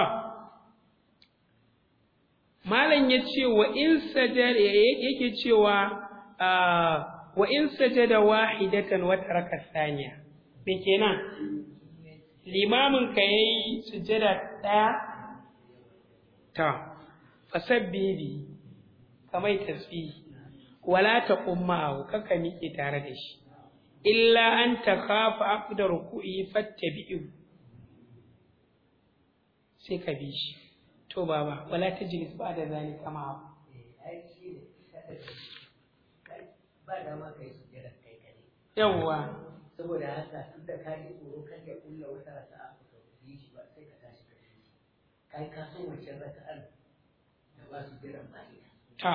malam ya ce wa in sajada yake cewa wa in sajada wahidatan wa taraka thaniya me kenan limamin ka yayi sujada daya ta fasabbihi kamai tasbihi wala taqum ma'ahu kaka miƙe tare da shi illa an takhafa aqda ruku'i fattabi'u sai ka bi shi to baba wala tajlis ba da zani kama ba da ma kai sujjada kai kare yawwa saboda haka tun da ka ji tsoro kan ya kulla wata raka'a ba ka yi shi ba sai ka tashi ka yi kai ka so wancan raka'ar da ba su jiran ba ita ta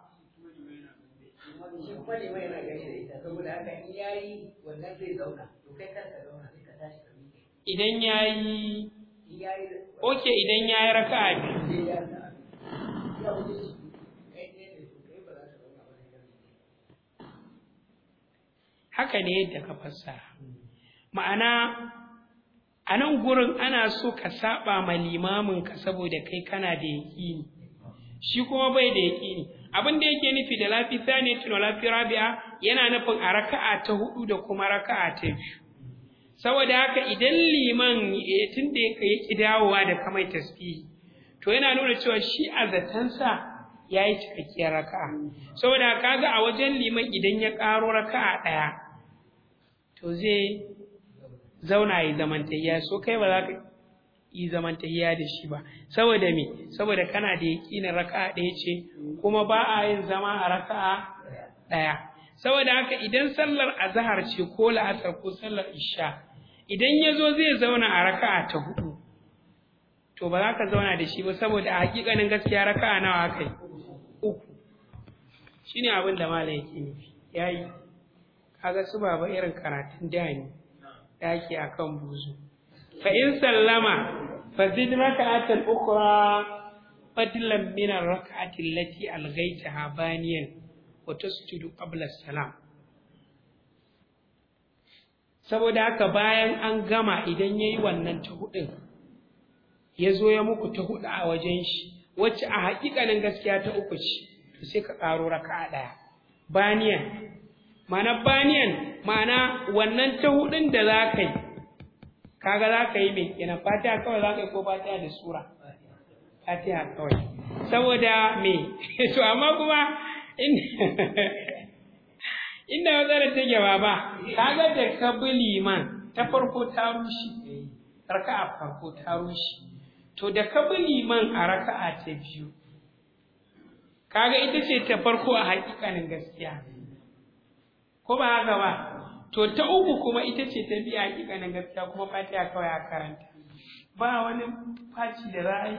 shi kuma ne mai yana gani da ita saboda haka in yayi wannan zai zauna to kai kanka zauna sai ka tashi ka miƙe idan yayi in yayi oke idan yayi raka'a biyu sai ya ta ya wuce shi kai ne ne to kai ba za ka zauna ba sai ka miƙe haka ne yadda ka fassara ma'ana a nan gurin ana so ka saba ma limamin ka saboda kai kana da yaƙini shi kuma bai da yaƙini abin da yake nufi da lafi sani tuno lafi rabi'a yana nufin a raka'a ta hudu da kuma raka'a ta biyu saboda haka idan liman tun da ya ki dawowa da kamai tasbihi to yana nuna cewa shi a zatansa ya yi cikakkiyar raka'a saboda kaga a wajen liman idan ya ƙaro raka'a ɗaya to zai zauna yi zamantayya so kai ba za ka yi zamantayya da shi ba saboda me saboda kana da yaƙinin raka'a ɗaya ce kuma ba a yin zama a raka'a ɗaya saboda haka idan sallar azhar ce ko la'asar ko sallar isha idan ya zo zai zauna a raka'a ta hudu to ba za ka zauna da shi ba saboda a hakikanin gaskiya raka'a nawa aka yi uku shine abin da malam yake nufi yayi kaga su baba irin karatun da ne da ake akan buzu fa in sallama fa zid raka'atan ukhra fadlan min ar-rak'ati allati alghaytaha baniyan wa tasjudu qabla salam saboda haka bayan an gama idan yayi wannan ta hudin ya zo ya muku ta hudu a wajen shi wacce a hakikanin gaskiya ta uku ce to sai ka karo raka'a daya baniyan ma'ana baniyan ma'ana wannan ta hudun da za ka yi kaga za ka yi mai kenan fatiha kawai za ka yi ko fatiha da sura fatiha kawai saboda me to amma kuma inda matsalar take ba ba kaga da ka bi liman ta farko ta rushe raka'a farko ta rushe to da ka bi liman a raka'a ta biyu kaga ita ce ta farko a hakikanin gaskiya ko ba haka ba to ta uku kuma ita ce ta biyu a hakikanin gaskiya kuma fatiha kawai a karanta ba wani faci da ra'ayi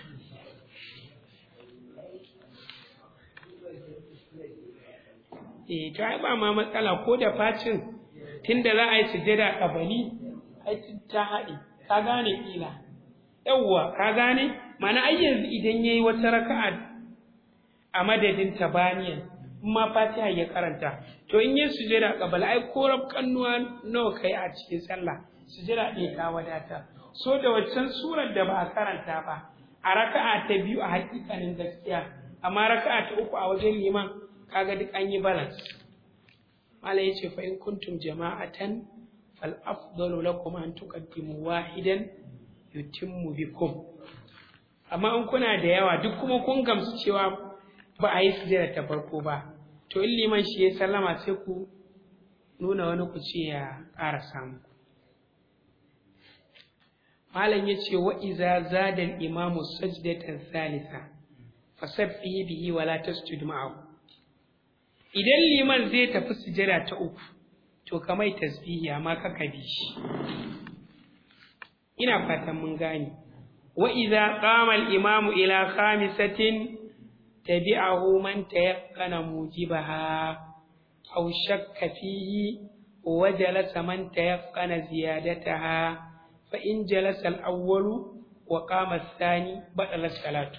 eh to ai ba ma matsala ko da facin tunda za a yi sujjada kabali ai ta haɗe ka gane kila yawwa ka gane mana ai yanzu idan yayi wata raka'a a madadin tabaniyan in ma fatiha ya karanta to in yayi sujjada kabali ai ko kannuwa nawa kai a cikin sallah sujjada ɗaya ta wadata so da waccan surar da ba a karanta ba a raka'a ta biyu a hakikanin gaskiya amma raka'a ta uku a wajen liman kaga duk an yi balance mala yace fa in kuntum jama'atan fal afdalu lakum an tuqaddimu wahidan yutimmu bikum amma in kuna da yawa duk kuma kun gamsu cewa ba a yi sujjada ta farko ba to in liman shi ya sallama sai ku nuna wani ku ce ya ƙara samu malam yace wa iza zada al imamu sajdatan thalitha fasabbihi bihi wala tasjud ma'ahu idan liman zai tafi sujada ta uku to ka mai tasbihi amma ka bi shi ina fatan mun gane wa idza qama al imamu ila khamisatin tabi'ahu man tayaqqana mujibaha aw shakka fihi wa jalasa man tayaqqana ziyadataha fa in jalasa al awwalu wa qama ath-thani badala salatu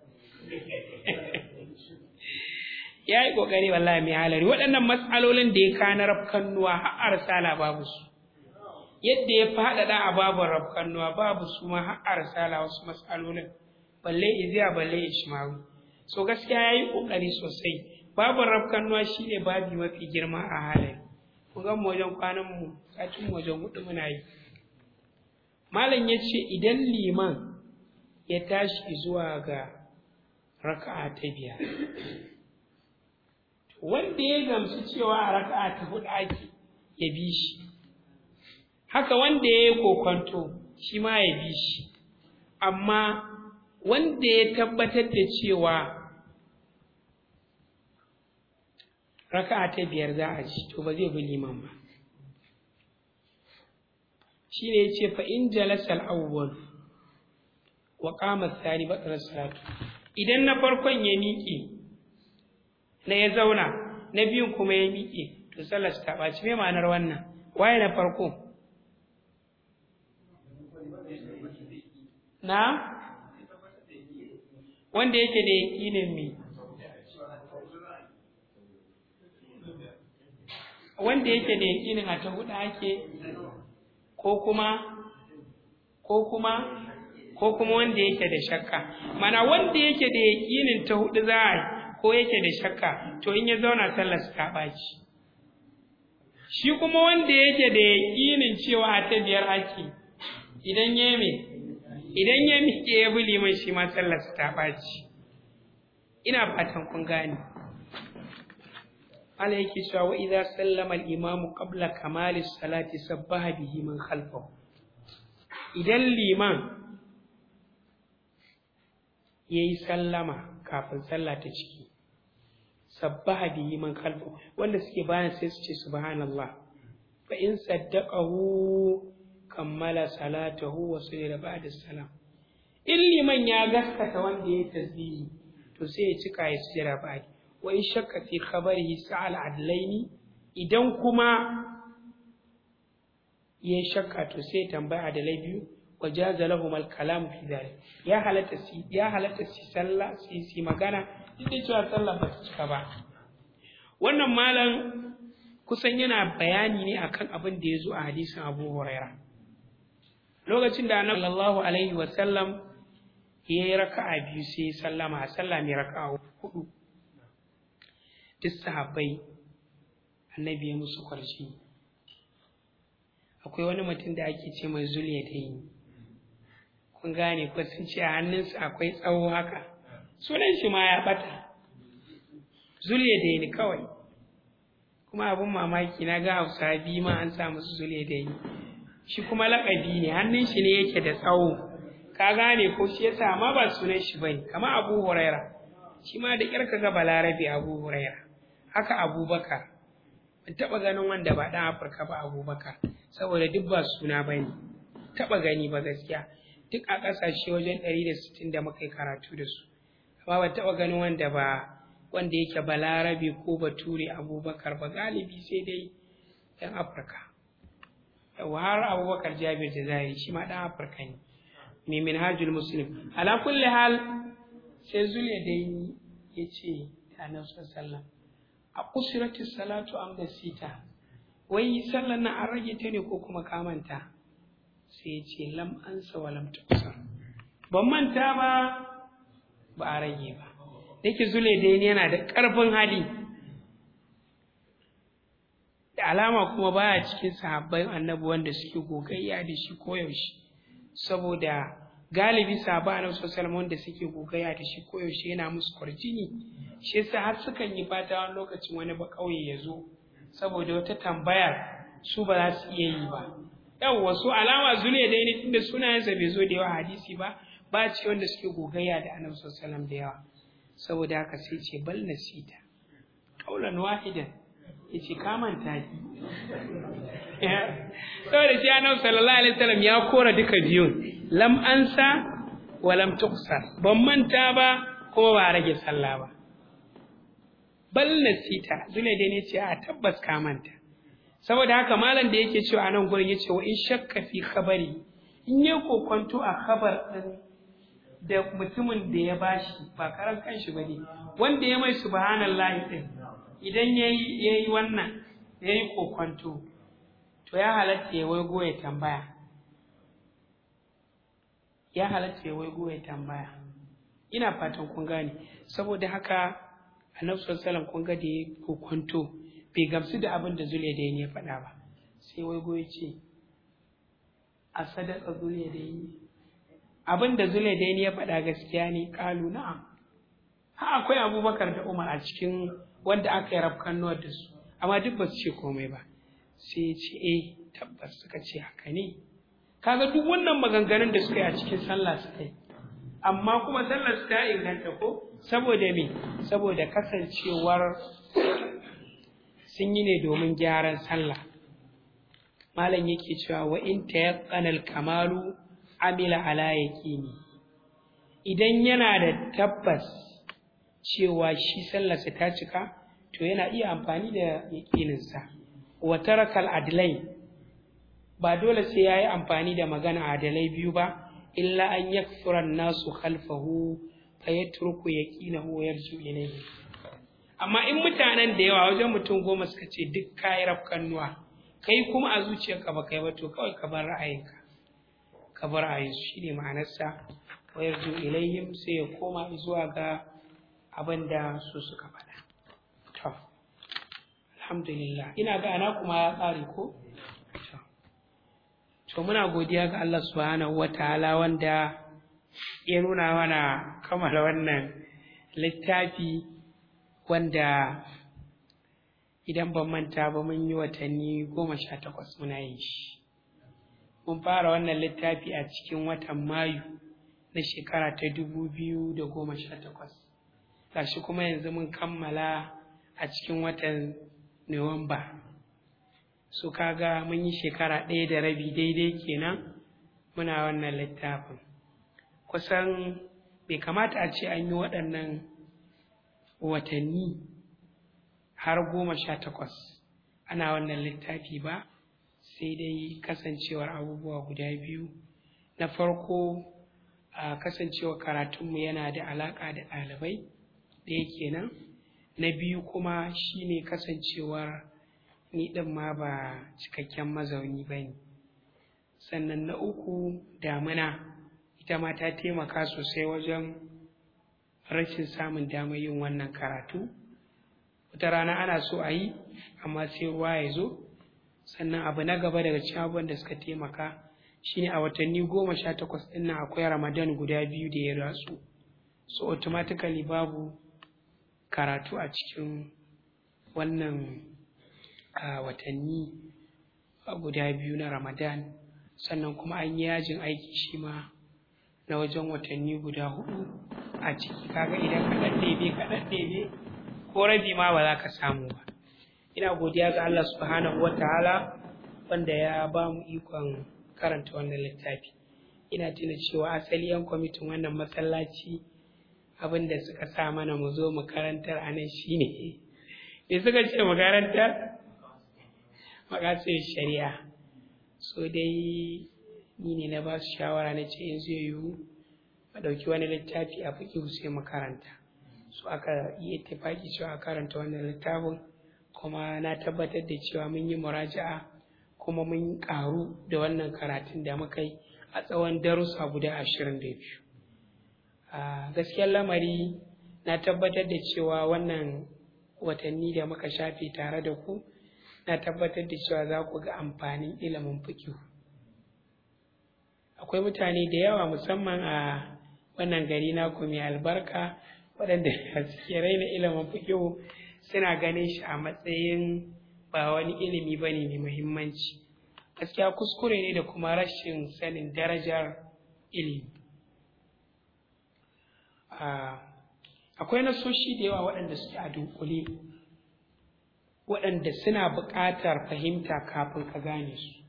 ya yi ƙoƙari wallahi mai halari waɗannan matsalolin da ya kana rafkannuwa har arsala babu su yadda ya faɗaɗa a babu rafkannuwa babu su ma har arsala wasu matsalolin balle iziya balle ishmawi so gaskiya ya yi ƙoƙari sosai babu rafkannuwa shi ne babi mafi girma a halari kun ga wajen kwanan mu satin wajen hudu muna yi malam ya ce idan liman ya tashi zuwa ga raka'a ta biyar wanda ya gamsu cewa a raka'a ta hudu ake ya bi shi haka wanda ya yi kokonto shi ma ya bi shi amma wanda ya tabbatar da cewa raka'a ta biyar za a ci to ba zai bi liman ba shi ne ya ce fa in jalasa al-awwal wa qama ath-thani batala salatu idan na farkon ya miƙe na ya zauna na biyun kuma ya miƙe to sallar ta ɓaci me ma'anar wannan waye na farko na wanda yake da yaƙinin me wanda yake da yaƙinin a ta hudu ake ko kuma ko kuma ko kuma wanda yake da shakka mana wanda yake da yaƙinin ta hudu za a yi ko yake da shakka to in ya zauna sallar ta ɓaci shi kuma wanda yake da yaƙinin cewa a ta biyar ake idan ya me idan ya miƙe ya bi liman shi ma sallar ta ɓaci ina fatan kun gane Allah yake cewa wa idza sallama al-imamu qabla kamali salati sabbaha bihi man khalfahu idan liman yayi sallama kafin sallah ta ciki sabbaha bihi man khalfahu wanda suke bayan sai su ce subhanallah fa in saddaqahu kammala salatahu wa sallama ba'da salam in liman ya gaskata wanda ya tasbihi to sai ya cika ya sujjada ba'di wa in shakka fi khabarihi sa'al adlaini idan kuma ya shakka to sai tambaya adalai biyu wa jaza lahum al kalam fi dhalik ya halatta si ya halatta si sallah si si magana duk cewa sallah ba ta cika ba wannan malam kusan yana bayani ne akan abin da ya zo a hadisin Abu Huraira lokacin da Annabi sallallahu alaihi wa sallam ya yi raka'a biyu sai ya sallama a sallah mai raka'a hudu duk sahabbai annabi ya musu kwarshi akwai wani mutum da ake ce mai zuliya da yi kun gane ko sun ce a hannunsa akwai tsawo haka sunan shi ma ya bata zuliya da ni kawai kuma abin mamaki na ga hausa biyu ma an sa musu zuliya da ni shi kuma laƙabi ne hannun shi ne yake da tsawo ka gane ko shi yasa amma ba sunan shi bane kamar abu huraira shi ma da ƙyar ga balarabe abu huraira haka abubakar ban taɓa ganin wanda ba ɗan afirka ba abubakar saboda duk ba suna ba ne taɓa gani ba gaskiya duk a ƙasashe wajen ɗari da sittin da muka yi karatu da su amma ban taɓa ganin wanda ba wanda yake balarabe ko bature abubakar ba galibi sai dai ɗan afirka yawa har abubakar jabir jazairi shi ma ɗan afirka ne mai minhajul muslim ala kulli hal sai zuliya dai ya ce da annabi sallallahu a kusurati salatu am da sita wai sallan nan an rage ta ne ko kuma ka manta sai ya ce lam ansa wa lam tuksar ban manta ba ba a rage ba dake zule dai yana da ƙarfin hali da alama kuma baya cikin sahabban annabi wanda suke gogayya da shi koyaushe saboda galibi sahabban annabi sallallahu alaihi wanda suke gogayya da shi koyaushe yana musu kwarjini shi yasa har sukan yi fata wani lokacin wani ba kauye ya zo saboda wata tambayar su ba za su iya yi ba yawwa su alama zule dai ne tunda sunayensa bai zo da yawa hadisi ba ba ce wanda suke gogayya da annabi sallallahu alaihi da yawa saboda haka sai ce bal nasita qaulan wahidan yace ka manta ki saboda shi annabi sallallahu alaihi wasallam ya kora duka biyun lam ansa wa lam tuqsar ban manta ba kuma ba rage sallah ba bal nasita zule dai ne ce a tabbas ka manta saboda haka malam da yake cewa anan gurin yace wa in shakka fi khabari in ya kokonto a khabar din da mutumin da ya bashi ba karan kanshi bane wanda ya mai subhanallahi din idan yayi yayi wannan yayi kokonto to ya halatta ya waigo ya tambaya ya halatta ya waigo ya tambaya ina fatan kun gane saboda haka annabi sallallahu alaihi wasallam kun ga da ya kokonto bai gamsu da abin da zule da ya faɗa ba sai waigo ya ce a sadaka zule da yi abin da zule da ya faɗa gaskiya ne ƙalu na'am ha akwai abubakar da umar a cikin wanda aka yi rafkan nuwar da su amma duk ba su ce komai ba sai ya ce eh tabbas suka ce haka ne kaga duk wannan maganganun da suka yi a cikin sallah suka yi amma kuma sallar su ta inganta ko saboda me saboda kasancewar sun yi ne domin gyaran sallah malam yake cewa wa in tayaqqana kamalu amila ala yaqini idan yana da tabbas cewa shi sallarsa ta cika to yana iya amfani da yaqininsa wa tarakal adlai ba dole sai yayi amfani da magana adalai biyu ba illa an yakfura nasu khalfahu fayatruku yaqinahu wa yarju ilayhi amma in mutanen da yawa wajen mutum goma suka ce duk kayi rafkannuwa kai kuma a zuciyarka ba kai ba to kawai ka bar ra'ayinka ka bar ra'ayinsu shi ne ma'anarsa wa yarju ilayhim sai ya koma zuwa ga abin da su suka faɗa to alhamdulillah ina ga ana kuma ya tsare ko to muna godiya ga Allah subhanahu wataala wanda ya nuna mana kammala wannan littafi wanda idan ban manta ba mun yi watanni goma sha takwas muna yin shi mun fara wannan littafi a cikin watan mayu na shekara ta dubu biyu da goma sha takwas gashi kuma yanzu mun kammala a cikin watan nuwamba su kaga mun yi shekara ɗaya da rabi daidai kenan muna wannan littafin kusan bai kamata a ce an yi waɗannan watanni har goma sha takwas ana wannan littafi ba sai dai kasancewar abubuwa guda biyu na farko a kasancewar karatunmu yana da alaƙa da ɗalibai ɗaya kenan na biyu kuma shine kasancewar ni ɗin ma ba cikakken mazauni ba ne sannan na uku damina ita ma ta taimaka sosai wajen rashin samun damar yin wannan karatu wata rana ana so a yi amma sai ruwa ya zo sannan abu na gaba daga cikin abubuwan da suka taimaka shine a watanni goma sha takwas ɗin nan akwai ramadan guda biyu da ya ratsu so automatically babu karatu a cikin wannan watanni guda biyu na ramadan sannan kuma an yi yajin aiki shi ma na wajen watanni guda hudu a ciki kaga idan ka ɗan ɗebe ka ɗan ɗebe ko rabi ma ba za ka samu ba ina godiya ga Allah subhanahu wataala wanda ya ba mu ikon karanta wannan littafi ina tuna cewa asali yan kwamitin wannan masallaci abin da suka sa mana mu zo mu karantar a nan shine me suka ce mu karantar makasir shari'a so dai ni ne na ba su shawara na ce in zai yiwu a ɗauki wani littafi a fiƙi sai mu karanta so aka yi ittifaki cewa a karanta wannan littafin kuma na tabbatar da cewa mun yi muraja'a kuma mun ƙaru da wannan karatun da muka yi a tsawon darussa guda ashirin da biyu a gaskiyar lamari na tabbatar da cewa wannan watanni da muka shafe tare da ku na tabbatar da cewa za ku ga amfanin ilimin fikihu akwai mutane da yawa musamman a wannan gari naku mai albarka waɗanda suke raina ilimin fikihu suna ganin shi a matsayin ba wani ilimi ba ne mai muhimmanci gaskiya kuskure ne da kuma rashin sanin darajar ilimi akwai nasoshi da yawa waɗanda suke a dunkule waɗanda suna buƙatar fahimta kafin ka gane su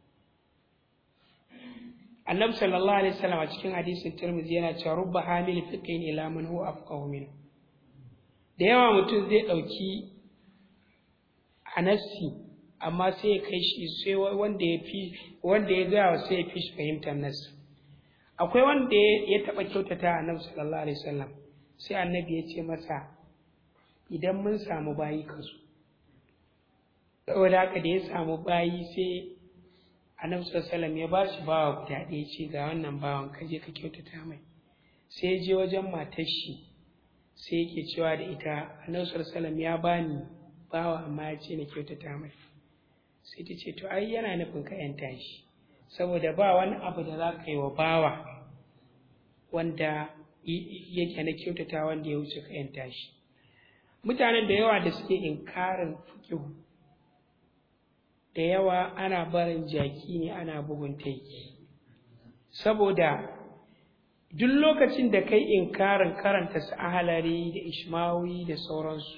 annabi sallallahu alaihi wasallam a cikin hadisin tirmidhi yana cewa rubba hamil fiqhin ila man huwa afqahu min da yawa mutum zai ɗauki anassi amma sai ya kai shi sai wanda ya fi wanda ya gaya sai ya fi shi fahimtar nassi akwai wanda ya taɓa kyautata annabi sallallahu alaihi wasallam sai annabi ya ce masa idan mun samu bayi ka zo saboda haka da ya samu bayi sai annabi sallallahu ya ba shi bawa guda ɗaya ce ga wannan bawan ka je ka kyautata mai sai ya je wajen matar shi sai yake cewa da ita annabi sallallahu ya bani bawa amma ya ce na kyautata mai sai ta ce to ai yana nufin ka yanta shi saboda ba wani abu da za ka yi wa bawa wanda yake na kyautata wanda ya wuce ka yanta shi mutanen da yawa da suke inkarin fikihu da yawa ana barin jaki ne ana bugun taiki saboda duk lokacin da kai inkarin karanta su ahalari da ishmawi da sauransu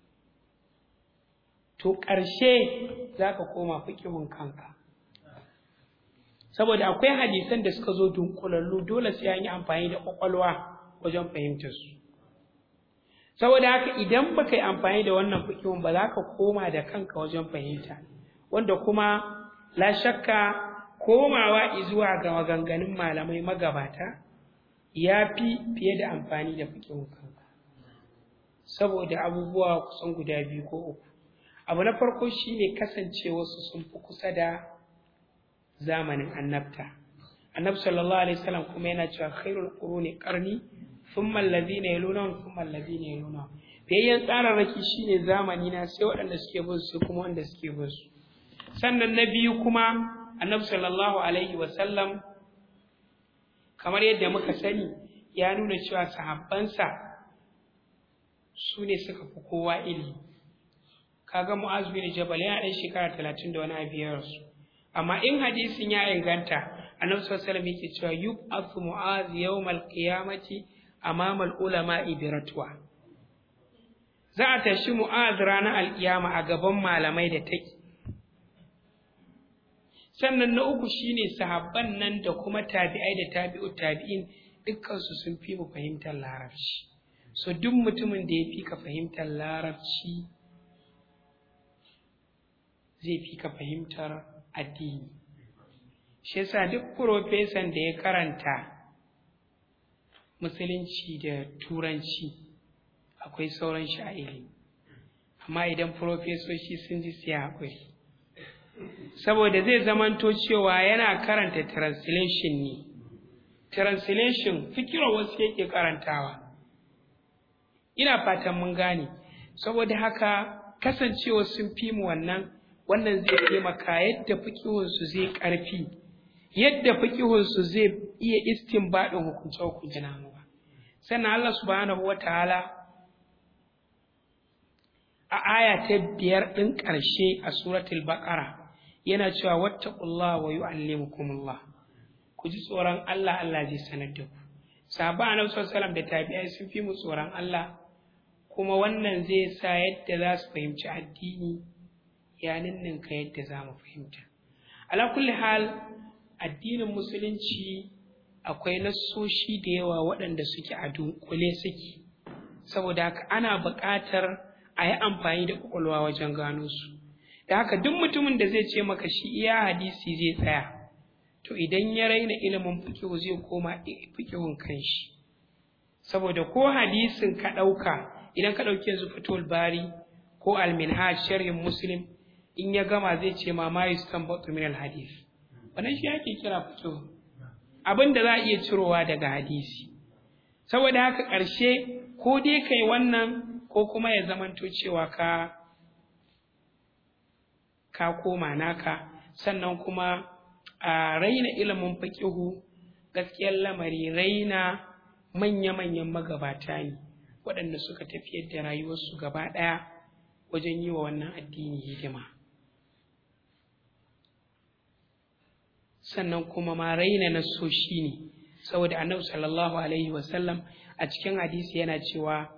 to ƙarshe za ka koma fikihun kanka saboda akwai hadisan da suka zo dunkulallu dole sai an yi amfani da ƙwaƙwalwa wajen fahimtar su saboda haka idan baka yi amfani da wannan fikihun ba za ka koma da kanka wajen fahimta wanda kuma la shakka komawa zuwa ga maganganun malamai magabata ya fi fiye da amfani da fikihun kanka saboda abubuwa kusan guda biyu ko uku abu na farko shine kasancewarsu sun fi kusa da zamanin annabta annabi sallallahu alaihi wasallam kuma yana cewa khairul quruni qarni thumma alladhina yalunahum thumma alladhina yalunahum biyayyen tsararraki shine zamani na sai waɗanda suke bin su kuma wanda suke bin su sannan na biyu kuma annabi sallallahu alaihi wasallam kamar yadda muka sani ya nuna cewa sahabbansa su ne suka fi kowa ilimi kaga mu'az bin jabal yana ɗan shekara talatin da wani abu ya rasu amma in hadisin ya inganta annabi sallallahu alaihi wasallam yake cewa yub'athu mu'az yawmal qiyamati amama al-ulama'i bi ratwa za a tashi mu'az ranar alkiyama a gaban malamai da take sannan na uku shine sahabban nan da kuma tabi'ai da tabi'u tabi'in dukkansu sun fi mu fahimtar larabci so duk mutumin da ya fi ka fahimtar larabci zai fi ka fahimtar addini shi yasa duk profesan da ya karanta musulunci da turanci akwai sauran shi a ilimi amma idan profesoshi sun ji siya haƙuri saboda zai zamanto cewa yana karanta translation ne translation fikirar wasu yake karantawa ina fatan mun gane saboda haka kasancewa sun fi mu wannan wannan zai taimaka yadda fikihunsu zai ƙarfi yadda fikihunsu zai iya istinbadin hukunce hukunce na ba sannan Allah subhanahu wataala a aya ta biyar ɗin ƙarshe a suratul baqara yana cewa wattaqullaha wa yu'allimukumullah ku ji tsoron Allah Allah zai sanar da ku sahaba annabi sallallahu da tabi'ai sun fi mu tsoron Allah kuma wannan zai sa yadda za su fahimci addini ya ninninka yadda za mu fahimta ala kulli hal addinin musulunci akwai nassoshi da yawa waɗanda suke a dunkule suke saboda haka ana buƙatar a yi amfani da ƙwaƙwalwa wajen gano su da haka duk mutumin da zai ce maka shi iya hadisi zai tsaya to idan ya raina ilimin fikihu zai koma fikihun kanshi saboda ko hadisin ka ɗauka idan ka ɗauki yanzu fatul bari ko alminhaj sharhin muslim in ya gama zai ce ma ma yustanbatu min alhadith wannan shi ake kira fikihu abin da za a iya cirowa daga hadisi saboda haka ƙarshe ko dai kai wannan ko kuma ya zamanto cewa ka ka koma naka sannan kuma a raina ilimin faƙihu gaskiyar lamari raina manya-manyan magabata ne waɗanda suka tafiyar da rayuwarsu gaba ɗaya wajen yi wa wannan addini hidima sannan kuma ma raina nasoshi ne saboda annabi sallallahu alaihi wasallam a cikin hadisi yana cewa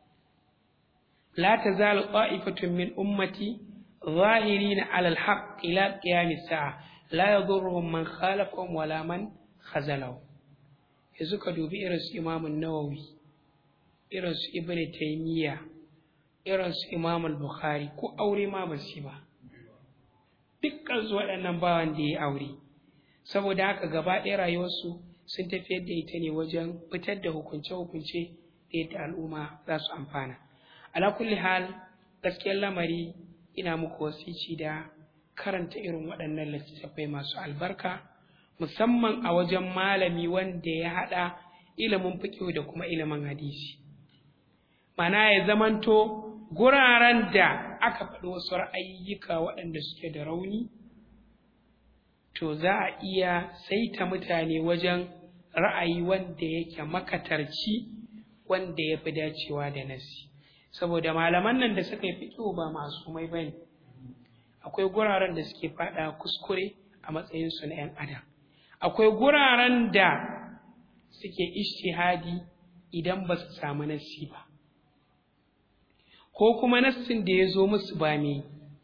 la tazalu qa'ifatun min ummati ظاهرين على الحق إلى قيام الساعة لا يضرهم من خالفهم ولا من خذلهم yanzu ka dubi irin su imamun nawawi irin su ibn taymiya irin su imam al-bukhari ko aure ma ba su ba dukkan su waɗannan ba wanda ya aure saboda haka gaba ɗaya rayuwarsu sun tafiyar da ita ne wajen fitar da hukunce-hukunce da yadda al'umma za su amfana ala kulli hal gaskiyar lamari ina muku wasici da karanta irin waɗannan littattafai masu albarka musamman a wajen malami wanda ya haɗa ilimin fiƙo da kuma ilimin hadisi mana ya zamanto guraren da aka faɗi wasu ra'ayyuka waɗanda suke da rauni to za a iya saita mutane wajen ra'ayi wanda yake makatarci wanda ya fi dacewa da nasi saboda malaman nan da suka yi fiƙo ba masu mai bane akwai guraren da suke faɗa kuskure a matsayinsu na 'yan adam akwai guraren da suke ishtihadi idan ba su samu nassi ba ko kuma nassin da ya zo musu ba mai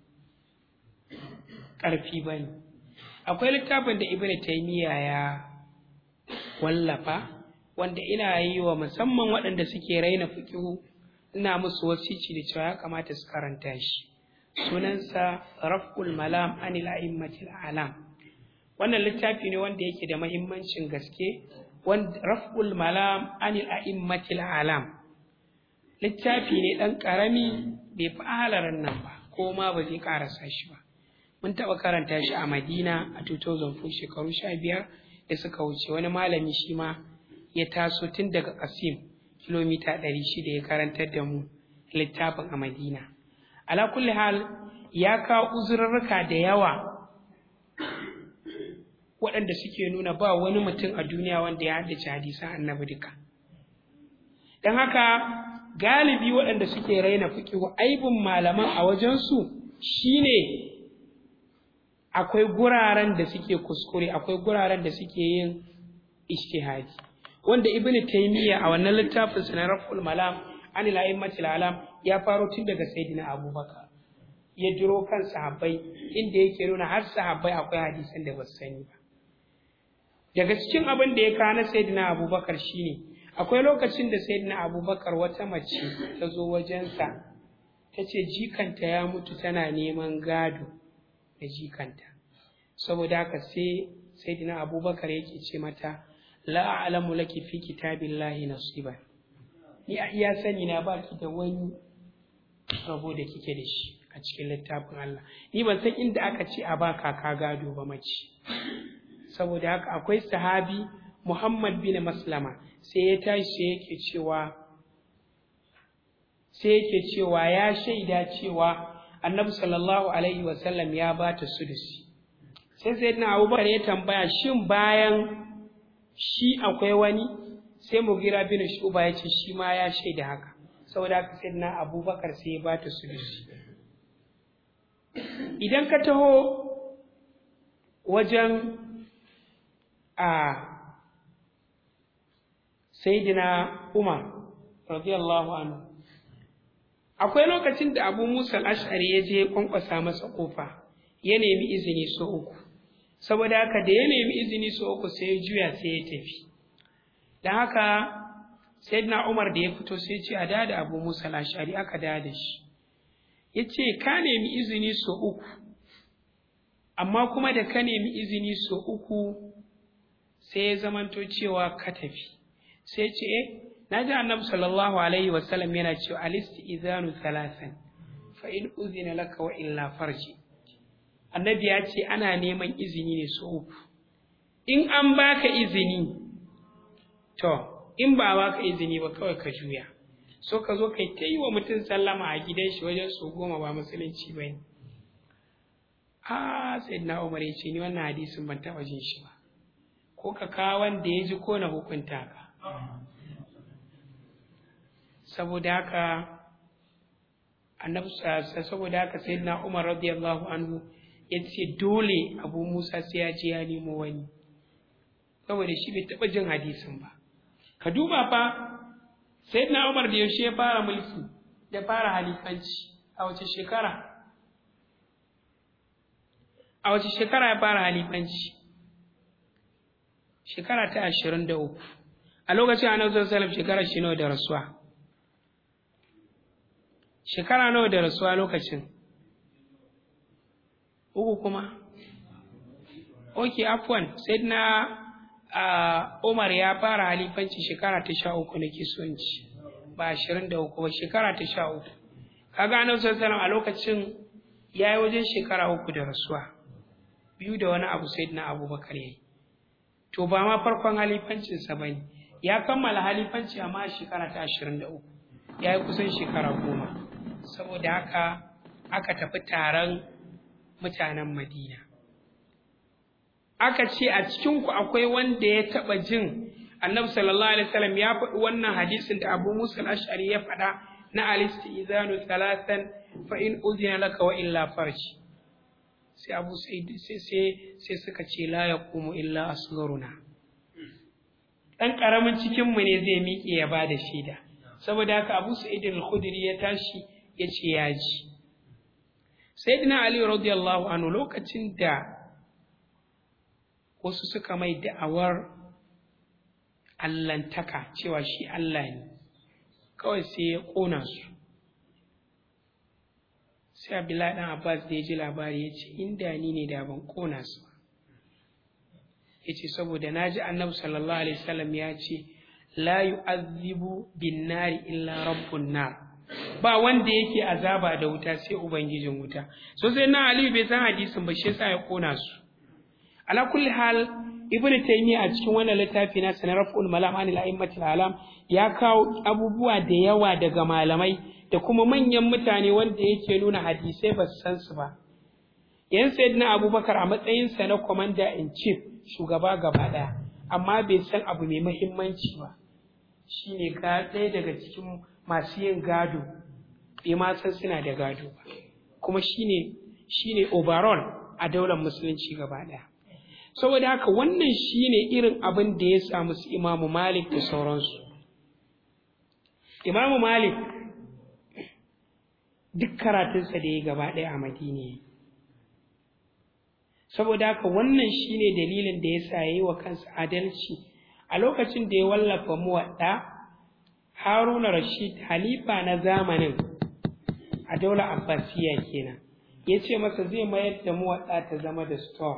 ƙarfi ba ne akwai littafin da ibn taimiyya ya wallafa wanda ina yi wa musamman waɗanda suke raina fiƙihu ina musu wasici da cewa ya kamata su karanta shi sunansa raf'ul malam anil a'immatil alam wannan littafi ne wanda yake da mahimmancin gaske wanda raf'ul malam anil a'immatil alam littafi ne dan karami bai fi halaran nan ba ko ma ba zai karasa shi ba mun taɓa karanta shi a madina a 2004 shekaru 15 da suka wuce wani malami shi ma ya taso tun daga kasim kilomita 600 ya karantar da mu littafin a madina ala kulli hal ya kawo uzurarruka da yawa waɗanda suke nuna ba wani mutum a duniya wanda ya haddace hadisan annabi duka don haka galibi waɗanda suke raina fiƙihu aibin malaman a wajensu shine akwai guraren da suke kuskure akwai guraren da suke yin ishtihadi wanda ibnu taymiya a wannan littafin sa na raful malam an ila alam ya faro tun daga sayyidina abubakar ya jiro kan sahabbai inda yake nuna har sahabbai akwai hadisan da ba su sani ba daga cikin abin da ya kawo na sayyidina abubakar shine akwai lokacin da sayyidina abubakar wata mace ta zo wajensa ta ce jikanta ya mutu tana neman gado da jikanta saboda haka sai sayyidina abubakar yake ce mata la a'lamu laki fi kitabillahi nasiban ni a iya sani na baki da wani rabo da kike da shi a cikin littafin Allah ni ban san inda aka ce a ba kaka gado ba mace saboda haka akwai sahabi Muhammad bin Maslama sai ya tashi sai yake cewa sai yake cewa ya shaida cewa Annabi sallallahu alaihi wasallam ya ba ta sudusi sai sayyidina Abubakar ya tambaya shin bayan shi akwai wani sai Mugira bin Shuba ya ce shi ma ya shaida haka saboda haka sai na abubakar sai ya ba ta sulusi idan ka taho wajen a saidina umar radiyallahu anhu akwai lokacin da abu musa al-ash'ari ya je kwankwasa masa kofa ya nemi izini so uku saboda haka da ya nemi izini so uku sai ya juya sai ya tafi don haka sayyidina umar da ya fito sai ce a da abu musa al-ash'ari aka da da shi ya ce ka nemi izini so uku amma kuma da ka nemi izini so uku sai ya zamanto cewa ka tafi sai ce eh na ji annabi sallallahu alaihi wasallam yana cewa alisti izanu thalathan fa in uzina laka wa illa farji annabi ya ce ana neman izini ne so uku in an baka izini to in ba baka izini ba kawai ka juya so ka zo kai ta yi wa mutum sallama a gidan shi wajen su goma ba musulunci ba ne a sayyidina umar ya ce ni wannan hadisin ban taɓa jin shi ba ko ka kawo wanda ya ji ko na hukunta ka saboda haka annabi saboda haka sayyidina umar radiyallahu anhu ya ce dole abu musa sai ya je ya nemo wani saboda shi bai taɓa jin hadisin ba ka duba fa sayyidina umar da yaushe ya fara mulki ya fara halifanci a wace shekara a wace shekara ya fara halifanci shekara ta ashirin da uku a lokacin annabi sallallahu alaihi shekara shi nawa da rasuwa shekara nawa da rasuwa lokacin uku kuma ok afwan sayyidina uh, umar ya fara halifanci shekara ta sha uku na kisonci ba ashirin da uku ba shekara ta sha uku kaga annabi sallallahu alaihi a lokacin ya yi wajen shekara uku da rasuwa biyu da wani abu sayyidina abubakar ya yi to ba ma farkon halifancinsa ba ne ya kammala halifanci amma shekara ta ashirin da uku ya yi kusan shekara goma saboda haka aka tafi taron mutanen madina aka ce a cikinku akwai wanda ya taɓa jin annabi sallallahu alaihi wasallam ya faɗi wannan hadisin da abu musa al-ash'ari ya faɗa na alisti izanu talatan fa in uzina laka wa illa farji sai abu sai sai sai suka ce la yaqumu illa asgharuna dan karamin cikin mu ne zai miƙe ya bada shaida saboda haka abu sa'id al-khudri ya tashi ya ce ya ji sayyidina ali radiyallahu anhu lokacin da wasu suka mai da'awar allantaka cewa shi Allah ne kawai sai ya ƙona su sai abdullahi dan abbas da ya ji labari ya ce inda ni ne da ban ƙona su ya ce saboda na ji annabi sallallahu alaihi wasallam ya ce la yu'azzibu bin nari illa rabbun nar ba wanda yake azaba da wuta sai ubangijin wuta so sai na aliyu bai san hadisin ba shi yasa ya ƙona su ala kulli hal ibnu taymiya a cikin wannan littafi na sanaraful malam anil a'immatil alam ya kawo abubuwa da yawa daga malamai da kuma manyan mutane wanda yake nuna hadisai ba su san su ba yan sayyidina abubakar a matsayin sa na commander in chief shugaba gaba daya amma bai san abu mai muhimmanci ba shine ga ɗaya daga cikin masu yin gado bai ma san suna da gado ba kuma shine shine overall a daular musulunci gaba daya saboda haka wannan shine irin abin da ya samu su imamu malik da sauransu imamu malik duk karatunsa da ya gaba ɗaya a madina saboda haka wannan shine dalilin da ya sa ya yi wa kansa adalci a lokacin da ya wallafa muwaɗa haruna rashid halifa na zamanin a daular abbasiya kenan ya ce masa zai mayar da muwaɗa ta zama da store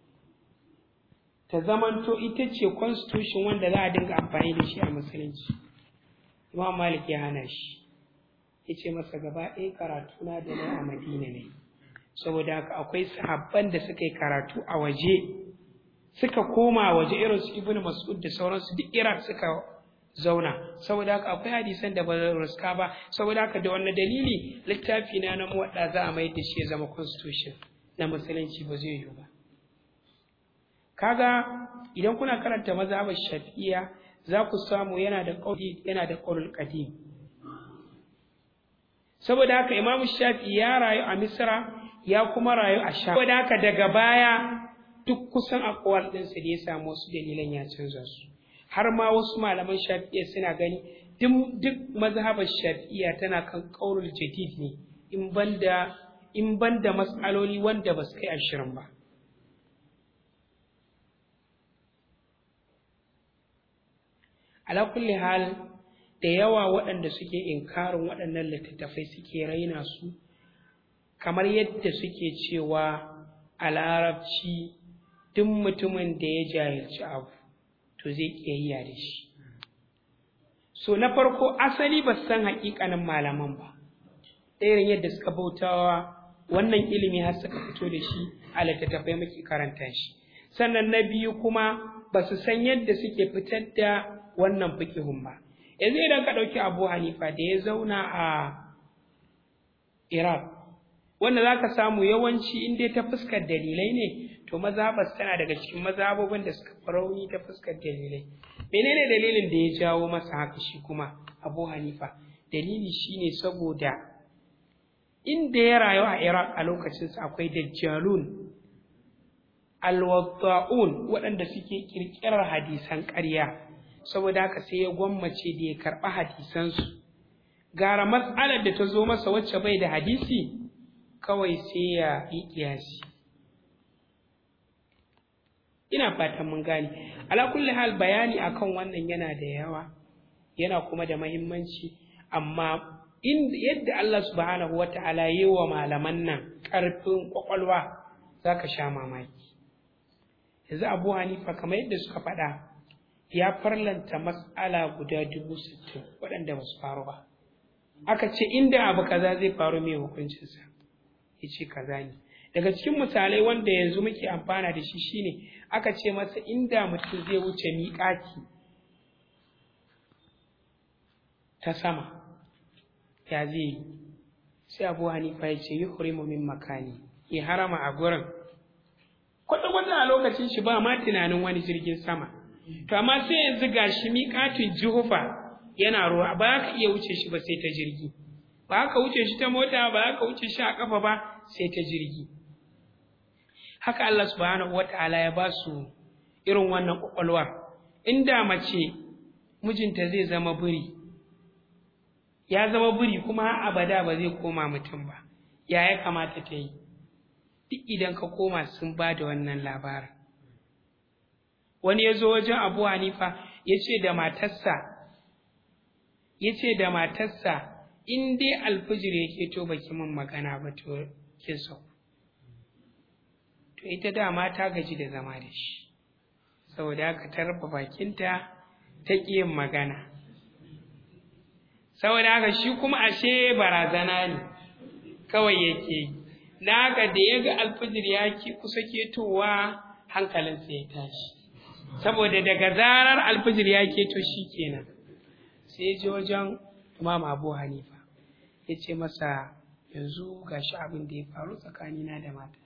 ta zamanto ita ce constitution wanda za a dinga amfani da shi a musulunci imam malik ya hana shi ya ce masa gaba ɗaya karatu na da na a madina ne saboda haka akwai sahabban da suka yi karatu a waje suka koma waje irin su ibnu mas'ud da sauransu duk iraq suka zauna saboda haka akwai hadisan da ba ruska ba saboda haka da wannan dalili littafi na na muwadda za a mai da shi ya zama constitution na musulunci ba zai yiwu ba kaga idan kuna karanta mazhabar shafi'iyya za ku samu yana da qauli yana da qaulul qadim saboda haka imamu shafi ya rayu a misra ya kuma rayu a sha saboda haka daga baya duk kusan akwal ɗinsa da ya samu wasu dalilan ya canza su har ma wasu malaman shafi'iyya suna gani duk mazhabar shafi'iyya tana kan ƙaurul jadid ne in banda in banda mas'aloli wanda ba su kai ashirin ba ala kulli hal da yawa waɗanda suke inkarin waɗannan littattafai suke raina su kamar yadda suke cewa a larabci duk mutumin da ya jahilci abu to zai ƙiyayya da shi so na farko asali ba san haƙiƙanin malaman ba irin yadda suka bautawa wannan ilimi har suka fito da shi a littattafai muke karanta shi sannan na biyu kuma ba su san yadda suke fitar da wannan fikihun ba yanzu idan ka ɗauki abu hanifa da ya zauna a iraq wanda za ka samu yawanci in dai ta fuskar dalilai ne to mazhabas tana daga cikin mazhabobin da suka fi rauni ta fuskar dalilai menene dalilin da ya jawo masa haka shi kuma abu hanifa dalili shine saboda inda ya rayu a iraq a lokacinsa akwai dajjalun alwadda'un waɗanda suke ƙirƙirar hadisan ƙarya saboda haka sai ya gwammace da ya karɓi hadisansu gara matsalar da ta zo masa wacce bai da hadisi kawai sai ya yi ƙiyasi ina fatan mun gane ala kulli hal bayani akan wannan yana da yawa yana kuma da mahimmanci amma in yadda Allah subhanahu wata'ala yi wa malaman nan ƙarfin ƙwaƙwalwa za ka sha mamaki yanzu abu hanifa kamar yadda suka faɗa ya farlanta matsala guda dubu sittin waɗanda ba su faru ba aka ce inda abu kaza zai faru mai hukuncinsa ya ce kaza ne daga cikin misalai wanda yanzu muke amfana da shi shine aka ce masa inda mutum zai wuce miƙati ta sama ya zai yi sai abu hanifa ya ce yi hurimu min makani ya harama a gurin kwata-kwata a lokacin shi ba ma tunanin wani jirgin sama to amma sai yanzu ga shi miƙatin jihufa yana ruwa ba ka iya wuce shi ba sai ta jirgi ba ka wuce shi ta mota ba ka wuce shi a ƙafa ba sai ta jirgi haka Allah subhanahu wata'ala ya ba su irin wannan ƙwaƙwalwar inda mace mijinta zai zama biri ya zama biri kuma har abada ba zai koma mutum ba ya ya kamata ta yi duk idan ka koma sun ba da wannan labarin wani ya zo wajen abu hanifa ya ce da matarsa ya ce da matarsa in dai alfijir yake to baki min magana ba to kin sau to ita dama ta gaji da zama da shi saboda haka ta rufe bakinta ta ƙi yin magana saboda haka shi kuma ashe barazana ne kawai yake yi na haka da ya ga alfijir ya ki kusa ketowa hankalinsa ya tashi saboda daga zarar alfijir ya keto shi kenan sai ji wajen imam abu hanifa ya ce masa yanzu ga shi abin da ya faru tsakanina da mata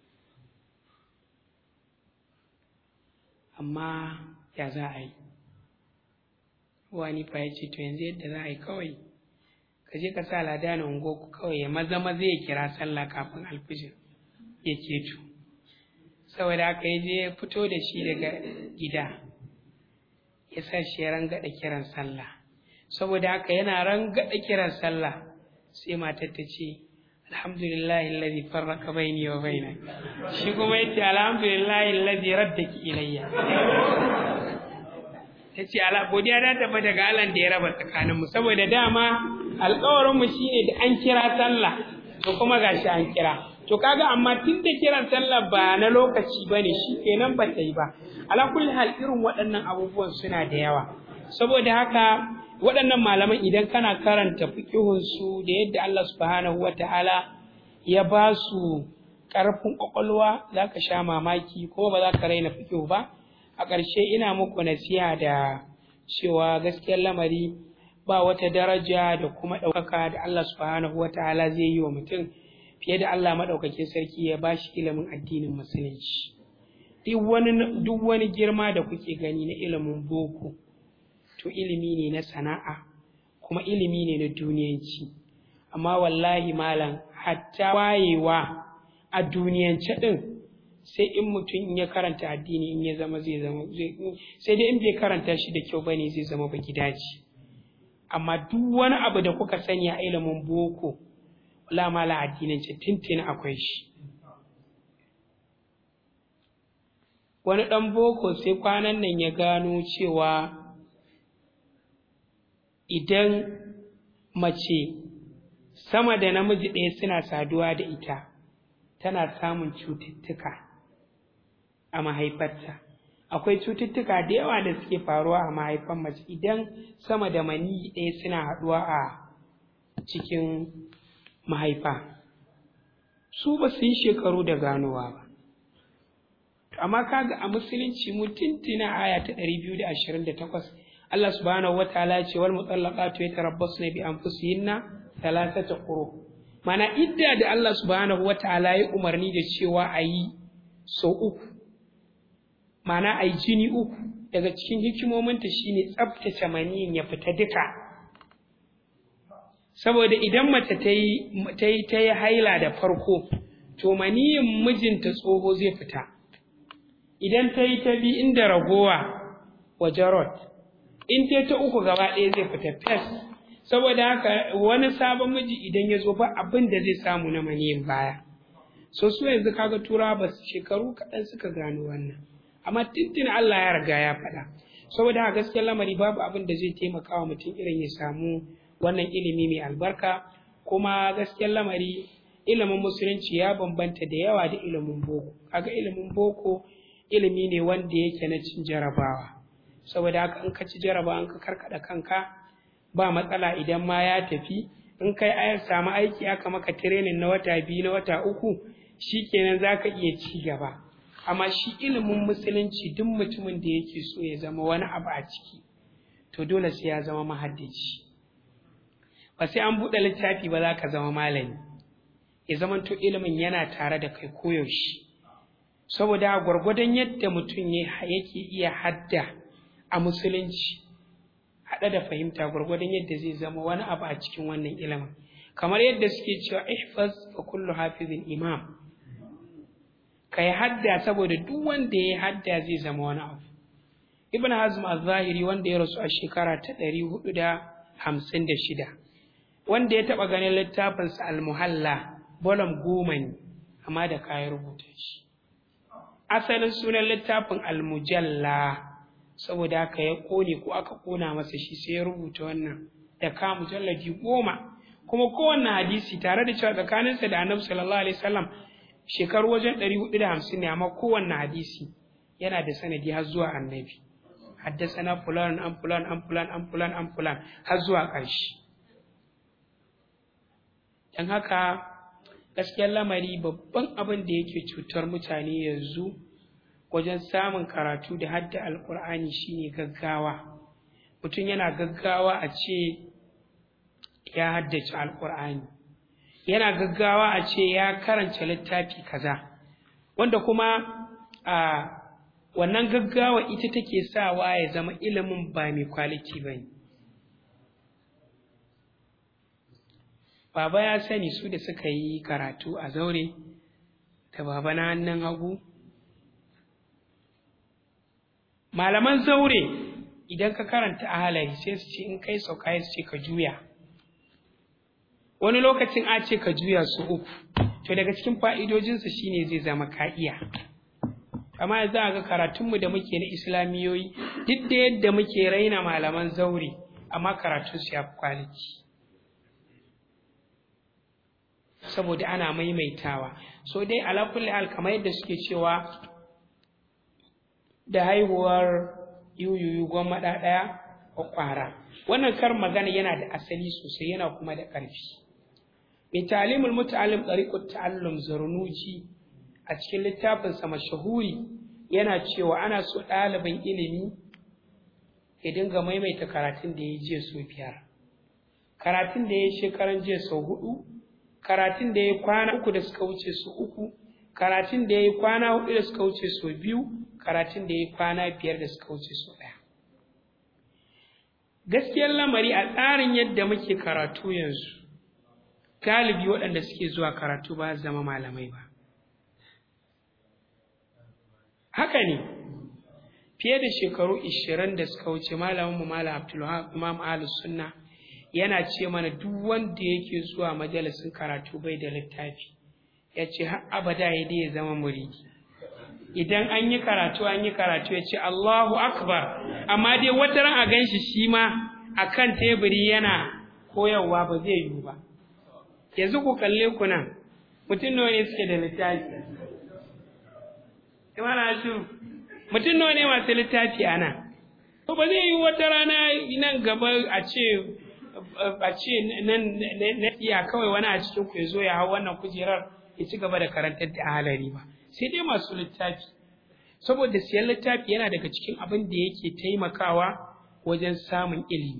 amma ya za a yi wani fa ya ce to yanzu yadda za a yi kawai ka je ka sa lada na ungo kawai ya maza maza ya kira sallah kafin alfijir ya keto saboda haka ya je ya fito da shi daga gida ya sa shi ya rangada kiran sallah saboda haka yana rangada kiran sallah sai matar ta ce alhamdulillahi alladhi farraka baini wa baina shi kuma yace alhamdulillahi alladhi raddaki ilayya tace ala godiya da tafi daga Allah da ya raba tsakanin mu saboda dama alƙawarin mu shine da an kira sallah to kuma gashi an kira to kaga amma tun da kiran sallah ba na lokaci bane shi kenan ba ta yi ba ala kulli hal irin waɗannan abubuwan suna da yawa saboda haka waɗannan malaman idan kana karanta fiƙihunsu da yadda Allah subhanahu wa ta'ala ya ba su ƙarfin ƙwaƙwalwa za ka sha mamaki ko ba za ka raina fiƙihu ba a ƙarshe ina muku nasiha da cewa gaskiyar lamari ba wata daraja da kuma ɗaukaka da Allah subhanahu wa ta'ala zai yi wa mutum fiye da Allah maɗaukakin sarki ya ba shi ilimin addinin musulunci duk wani girma da kuke gani na ilimin boko to ilimi ne na sana'a kuma ilimi ne na duniyanci amma wallahi malam hatta wayewa a duniyance din sai in mutum ya karanta addini in ya zama zai zama sai dai in bai karanta shi da kyau bane zai zama ba gidaje amma duk wani abu da kuka sani a ilimin boko wala mala addinance tintin akwai shi wani ɗan boko sai kwanan nan ya gano cewa idan mace sama da namiji ɗaya suna saduwa da ita tana samun cututtuka a mahaifarta akwai cututtuka da yawa da suke faruwa a mahaifan mace idan sama da mani ɗaya suna haɗuwa a cikin mahaifa su ba su yi shekaru da ganowa ba amma kaga a musulunci mu tintina aya ta 228 Allah subhanahu wataala ya ce wal mutallaqatu yatarabbasna bi anfusihinna thalathata quru mana idda da Allah subhanahu wataala ya umarni da cewa ayi sau uku mana ayi jini uku daga cikin hikimominta shine tsaftace maniyin ya fita duka saboda idan mace ta yi ta yi haila da farko to maniyin mijinta tsoho zai fita idan ta yi ta bi inda ragowa wa jarot in ta ta uku gaba ɗaya zai fita fes saboda haka wani sabon miji idan ya zo ba abin da zai samu na maniyin baya so su yanzu kaga turawa ba su shekaru kaɗan suka gano wannan amma tintin Allah ya riga ya faɗa saboda haka gaskiyar lamari babu abin da zai taimaka wa mutum irin ya samu wannan ilimi mai albarka kuma gaskiyar lamari ilimin musulunci ya bambanta da yawa da ilimin boko kaga ilimin boko ilimi ne wanda yake na cin jarabawa saboda haka in ka ci jarabawa in ka karkada kanka ba matsala idan ma ya tafi in kai ayar samu aiki aka maka training na wata biyu na wata uku shikenan zaka iya ci gaba amma shi ilimin musulunci duk mutumin da yake so ya zama wani abu a ciki to dole sai ya zama mahaddaci ba sai an buɗe littafi ba za ka zama malami ya zama to ilimin yana tare da kai koyaushe saboda gwargwadon yadda mutum yake iya hadda a musulunci haɗe da fahimta gwargwadon yadda zai zama wani abu a cikin wannan ilimin kamar yadda suke cewa ihfaz fa kullu hafizin imam kai hadda saboda duk wanda ya hadda zai zama wani abu ibn hazm az-zahiri wanda ya rasu a shekara ta 456 wanda ya taɓa ganin littafinsa al-muhalla bolom goma ne amma da kayan rubuta shi asalin sunan littafin al-mujalla saboda haka ya ƙone ko aka ƙona masa shi sai ya rubuta wannan da ka mujalladi goma kuma kowanne hadisi tare da cewa tsakaninsa da annabi sallallahu alaihi wasallam shekaru wajen ɗari hudu da hamsin ne amma kowanne hadisi yana da sanadi har zuwa annabi haddasana fulan an fulan an fulan an fulan an fulan har zuwa ƙarshe don haka gaskiyar lamari babban abin da yake cutar mutane yanzu wajen samun karatu da hadda alkur'ani shine gaggawa mutum yana gaggawa a ce ya haddace alkur'ani yana gaggawa a ce ya karanta littafi kaza wanda kuma a wannan gaggawa ita take sawa ya zama ilimin ba mai kwaliti ba ne baba ya sani su da suka yi karatu a zaure da baba na hannun hagu malaman zaure idan ka karanta ahalari sai su ce in kai sauka su ce ka juya wani lokacin a ce ka juya su uku to daga cikin fa'idojinsa shine zai zama ka iya amma za a ga karatunmu da muke na islamiyoyi duk da yadda muke raina malaman zaure amma karatunsu ya fi kwaliti saboda ana maimaitawa so dai ala kulli hal kamar yadda suke cewa da haihuwar yuyuyu gwamma ɗaya ƙwara wannan kar magana yana da asali sosai yana kuma da ƙarfi mai talimul muta'allim ɗariƙut ta'allum zarnuji a cikin littafinsa mashahuri yana cewa ana so ɗalibin ilimi ya dinga maimaita karatun da ya yi jiya sau biyar karatun da ya yi shekaran jiya sau hudu karatun da ya yi kwana uku da suka wuce sau uku karatun da ya yi kwana hudu da suka wuce sau biyu karatun da ya yi kwana biyar da suka wuce sau ɗaya gaskiyar lamari a tsarin yadda muke karatu yanzu galibi waɗanda suke zuwa karatu ba zama malamai ba haka ne fiye da shekaru 20 da suka wuce malaminmu malam abdulwahab imam ahlus sunna yana ce mana duk wanda yake zuwa majalisin karatu bai da littafi ya ce har abada ya dai ya zama muridi idan an yi karatu an yi karatu ya ce Allahu akbar amma dai wata ran a ganshi shi ma akan teburi yana koyarwa ba zai yiwu ba yanzu ku kalle ku nan mutum nawa ne suke da littafi imana shi mutum nawa ne masu littafi a nan to ba zai yi wata rana nan gaba a ce a ce nan na iya kawai wani a cikin ku ya zo ya hau wannan kujerar ya ci gaba da karantar da halari ba sai dai masu littafi saboda siyan littafi yana daga cikin abin da yake taimakawa wajen samun ilimi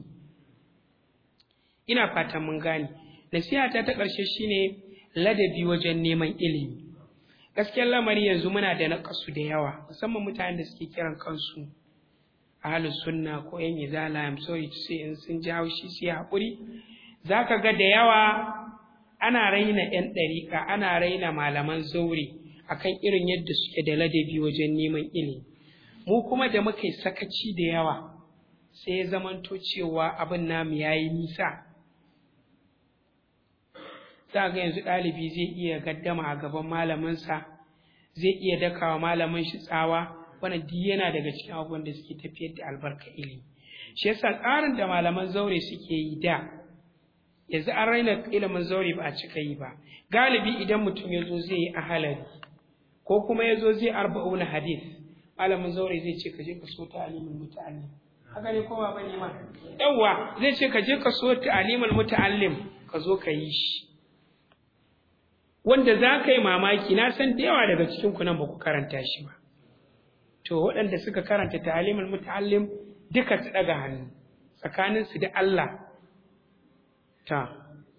ina fatan mun gane nasihata ta ƙarshe shine ladabi wajen neman ilimi gaskiyar lamari yanzu muna da naƙasu da yawa musamman mutanen da suke kiran kansu ahlus sunna ko yan izala am sorry to say in sun ji haushi sai haƙuri zaka ga da yawa ana raina yan ɗariƙa ana raina malaman zaure akan irin yadda suke da ladabi wajen neman ilimi mu kuma da muka yi sakaci da yawa sai ya zamanto cewa abin namu yayi nisa za ga yanzu ɗalibi zai iya gaddama a gaban malaminsa zai iya dakawa malamin shi tsawa wannan duk yana daga cikin abubuwan da suke tafiyar da albarka ilimi shi yasa tsarin da malaman zaure suke yi da yanzu an raina ilimin zaure ba a cika yi ba galibi idan mutum ya zo zai yi ahalari ko kuma ya zo zai arba'una hadith malamin zaure zai ce ka je ka so ta alimin muta'allim haka ne ko ba bane ma yawwa zai ce ka je ka so ta alimul muta'allim ka zo ka yi shi wanda za ka yi mamaki na san da yawa daga cikin ku nan ba ku karanta shi ba to waɗanda suka karanta ta'alimul muta'allim duka su ɗaga hannu tsakanin su da Allah ta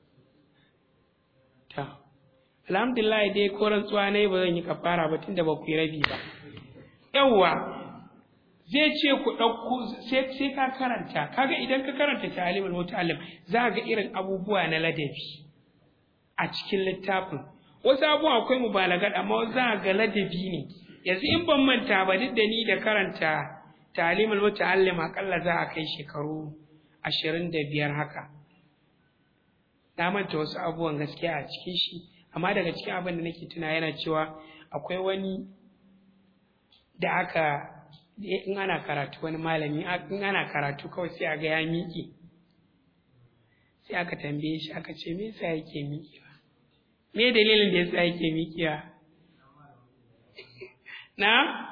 ta alhamdulillah dai ko rantsuwa ne ba zan yi kafara ba tunda ba ku yi rabi ba yawwa zai ce ku ɗauko sai ka karanta kaga idan ka karanta ta'alimul muta'allim za ga irin abubuwa na ladabi a cikin littafin wasu abubuwa akwai mubalagat amma za ga ladabi ne yanzu in ban manta ba duk da ni da karanta talimul muta'allim akalla za a kai shekaru ashirin da biyar haka na manta wasu abubuwan gaskiya a cikin shi amma daga cikin abin da nake tuna yana cewa akwai wani da aka in ana karatu wani malami in ana karatu kawai sai a ga ya miƙe sai aka tambaye shi aka ce me yasa yake miƙewa me dalilin da yasa yake miƙewa na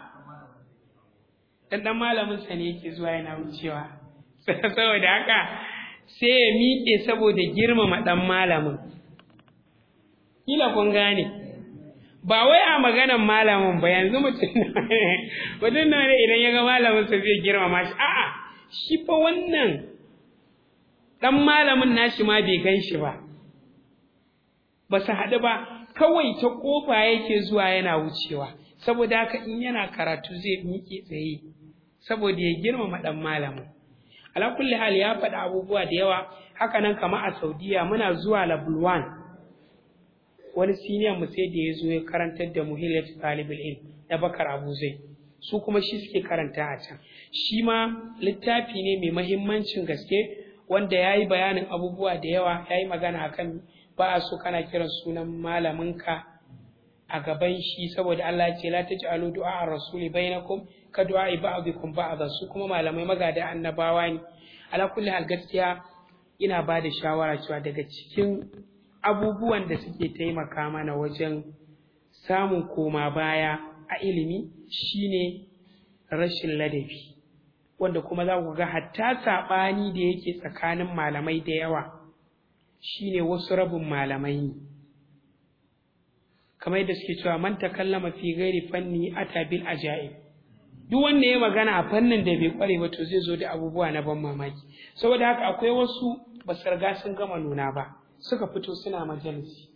dan dan malamin sa ne yake zuwa yana wucewa saboda haka sai ya miƙe saboda girmama dan malamin kila kun gane ba wai a maganan malamin ba yanzu mutum mutum na ne idan ya ga malamin sa zai girmama shi a'a shi fa wannan dan malamin nashi ma bai gan shi ba ba su haɗu ba kawai ta ƙofa yake zuwa yana wucewa saboda haka in yana karatu zai miƙe tsaye saboda ya girmama ɗan malamin ala kulli hal ya faɗi abubuwa da yawa haka nan kama a saudiya muna zuwa labulwan wani siniyan mu sai da ya zo ya karantar da muhillat talibul ilm na bakar abu zai su kuma shi suke karanta a can shi ma littafi ne mai mahimmancin gaske wanda ya yi bayanin abubuwa da yawa ya yi magana akan ba a so kana kiran sunan malaminka a gaban shi saboda Allah ce la taj'alu du'a ar-rasuli bainakum ka du'a ba'dikum ba'dha su kuma malamai magada annabawa ne ala kulli hal gaskiya ina ba da shawara cewa daga cikin abubuwan da suke taimaka mana wajen samun koma baya a ilimi shine rashin ladabi wanda kuma za ku ga hatta saɓani da yake tsakanin malamai da yawa shine wasu rabin malamai ne kamar yadda suke cewa man takallama fi ghairi fanni ata bil ajaib duk wanda ya magana a fannin da bai kware ba to zai zo da abubuwa na ban mamaki saboda haka akwai wasu ba su riga sun gama nuna ba suka fito suna majalisi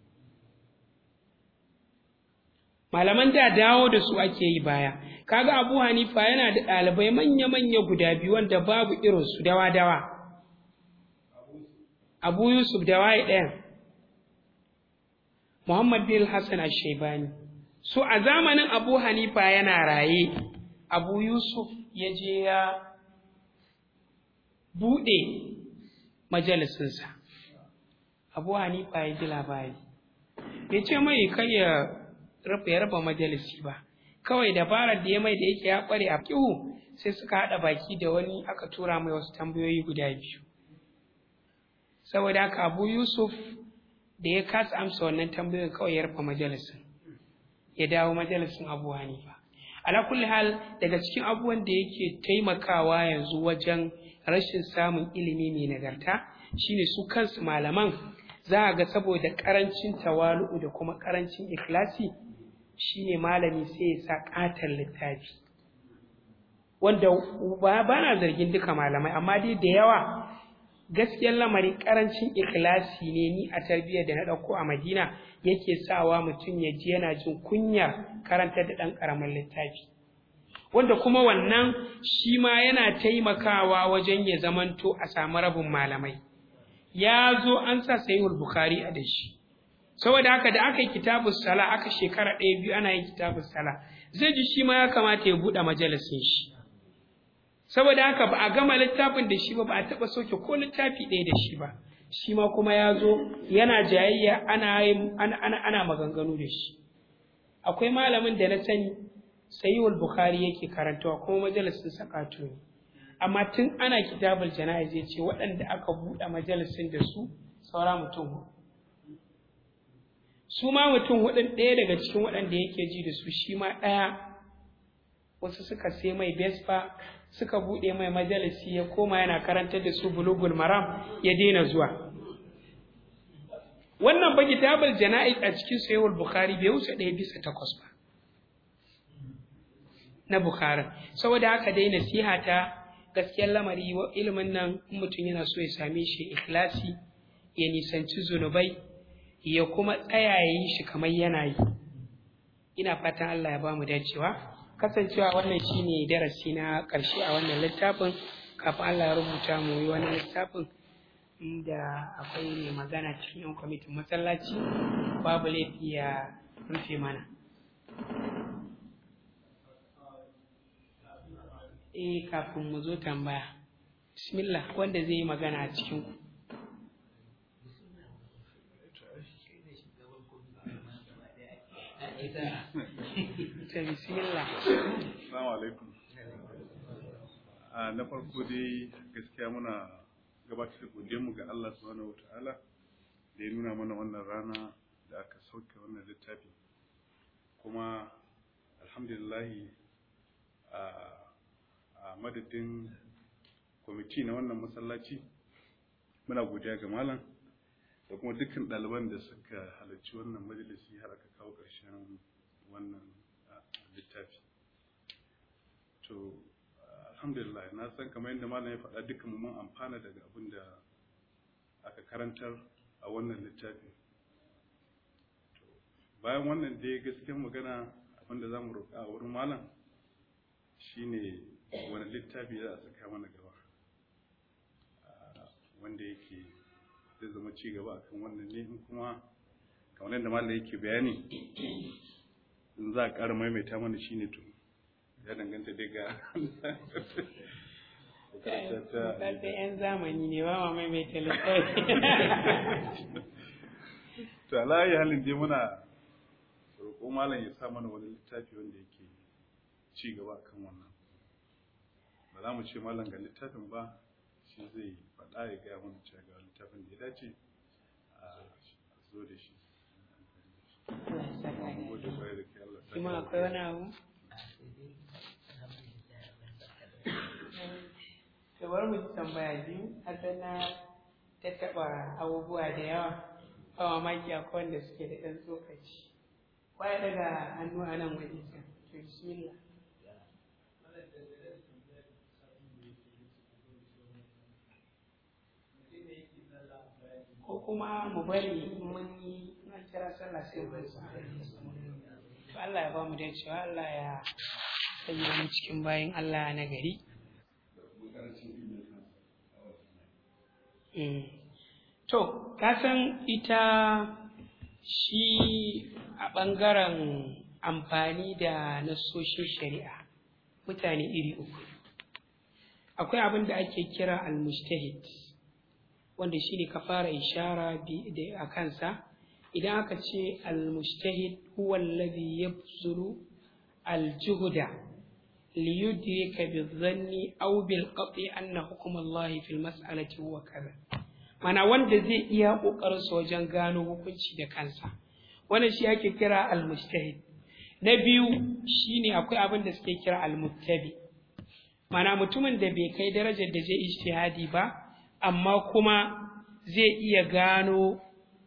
malaman da dawo da su ake yi baya kaga abu hanifa yana da ɗalibai manya-manya guda biyu wanda babu irinsu dawa-dawa abu yusuf da waye ɗayan Muhammad bin Hassan al-Shaibani so a zamanin Abu Hanifa yana raye Abu Yusuf ya je ya buɗe majalisinsa Abu Hanifa ya ji labari ya ce mai kai ya rufe ya raba majalisi ba kawai dabarar da ya mai da yake ya kware a kihu sai suka haɗa baki da wani aka tura mai wasu tambayoyi guda biyu saboda haka Abu Yusuf da ya kasa amsa wannan tambayoyin kawai ya rufe majalisin ya dawo majalisin Abu Hanifa ala kulli hal daga cikin abubuwan da yake taimakawa yanzu wajen rashin samun ilimi mai nagarta shine su kansu malaman za a ga saboda karancin tawalu'u da kuma karancin ikhlasi shine malami sai ya sa katon littafi wanda ba na zargin duka malamai amma dai da yawa gaskiyar lamarin karancin ikhlasi ne ni a tarbiyyar da na ɗauko a madina yake sawa mutum ya ji yana jin kunyar karantar da ɗan ƙaramin littafi wanda kuma wannan shi ma yana taimakawa wajen ya zamanto a samu rabin malamai ya zo an sa sayuwar bukhari a da shi saboda haka da aka yi kitabun sala aka shekara ɗaya biyu ana yin kitabun sala zai ji shi ma ya kamata ya buɗe majalisin shi saboda haka ba a gama littafin da shi ba ba a taɓa soke ko littafi ɗaya da shi ba shi ma kuma ya zo yana jayayya ana, ana, ana, ana maganganu da shi akwai malamin da na sani sayiwul bukhari yake karantawa kuma majalisin sakatu ne amma tun ana kitabul jana'iz ya ce waɗanda aka buɗe majalisin da su saura mutum huɗu su ma mutum hudun ɗaya daga cikin waɗanda yake ji da su shi ma ɗaya wasu suka sai mai vespa suka buɗe mai majalisi ya koma yana karantar da su bulugul maram ya daina zuwa wannan ba kitabul jana'iz a cikin sayyid bukhari bai wuce ɗaya bisa takwas ba na bukhari saboda haka dai nasiha ta gaskiyar lamari ilimin nan mutum yana so ya same shi ikhlasi ya nisanci zunubai ya kuma tsaya ya yi shi kamar yana yi ina fatan Allah ya bamu dacewa kasancewa wannan shine darasi na ƙarshe a wannan littafin kafin Allah ya rubuta mu yi wani littafin da akwai mai magana cikin yan kwamitin masallaci babu laifi ya rufe mana eh kafin mu zo tambaya bismillah wanda zai yi magana a cikin ku ta bismillah Assalamu alaikum. Na farko dai gaskiya muna gabatar da godiyarmu ga Allah subhanahu wata'ala da ya nuna mana wannan rana da aka sauke wannan littafi. Kuma alhamdulillahi a madadin kwamiti na wannan masallaci muna godiya ga malam da kuma dukkan ɗaliban da suka halarci wannan majalisi har aka kawo ƙarshen wannan littafi to alhamdulillah na san kamar yadda malam ya faɗa dukkan mu mun amfana daga abin da aka karantar a wannan littafi bayan wannan dai gaskiyar magana abin da za mu roƙa a wurin malam shine wani littafi za a saka mana gaba wanda yake zai zama ci gaba akan wannan ne in kuma kamar yadda malam yake bayani in za a ƙara maimaita mana shi ne to ya danganta daga Kalta ‘yan zamani ne ba ma maimaita littafi. To, alayi halin dai muna roƙo malam ya sa mana wani littafi wanda yake ci gaba kan wannan. Ba za mu ce malam ga littafin ba, shi zai faɗa ya gaya mana cewa ga littafin da ya dace a zo da shi. Kuma akwai wani abu? To bari mu ji tambaya biyu, hasan na ta taɓa abubuwa da yawa, ba mamaki akwai wanda suke da ɗan tsokaci. Kwaya daga hannu a nan waje can, to bismillah. ko kuma mu bari mun yi an kira sallah sai mu to Allah ya ba mu da cewa Allah ya sanya mu cikin bayin Allah na gari to ka san ita shi a ɓangaren amfani da nassoshin shari'a mutane iri uku akwai abin da ake kira al-mujtahid wanda shi ne ka fara ishara a kansa idan aka ce al-mujtahid huwa alladhi yabzulu al-juhda liyudrika bi-dhanni aw bil-qat'i anna hukm Allah fi al-mas'alati huwa kaza mana wanda zai iya kokarin sa wajen gano hukunci da kansa wannan shi ake kira al-mujtahid na biyu shine akwai abin da suke kira al-muttabi mana mutumin da bai kai darajar da zai ijtihadi ba amma kuma zai iya gano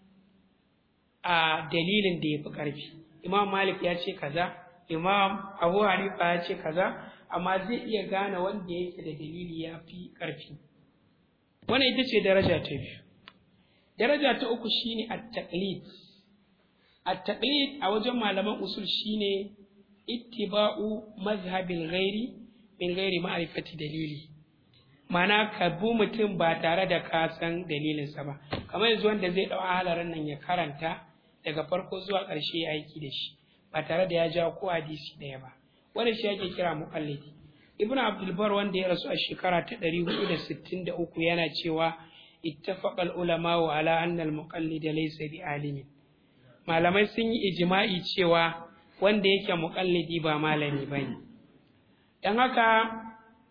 a dalilin da ya fi ƙarfi imam malik ya ce kaza imam abu hanifa ya ce kaza amma zai iya gane wanda yake da dalili ya fi ƙarfi wannan ita ce daraja ta biyu daraja ta uku shine at-taqlid at-taqlid a wajen malaman usul shine ittiba'u mazhabil ghairi min ghairi ma'rifati dalili mana ka bu mutum ba tare da ka san dalilinsa ba kamar yanzu wanda zai ɗau halarin nan ya karanta daga farko zuwa ƙarshe ya aiki da shi ba tare da ya ja ko hadisi ɗaya ba wanda shi ake kira muqallidi ibnu abdul bar wanda ya rasu a shekara ta 463 yana cewa ittafaqa al ulama wa ala anna al muqallid laysa bi alimin malamai sun yi ijma'i cewa wanda yake muqallidi ba malami bane dan haka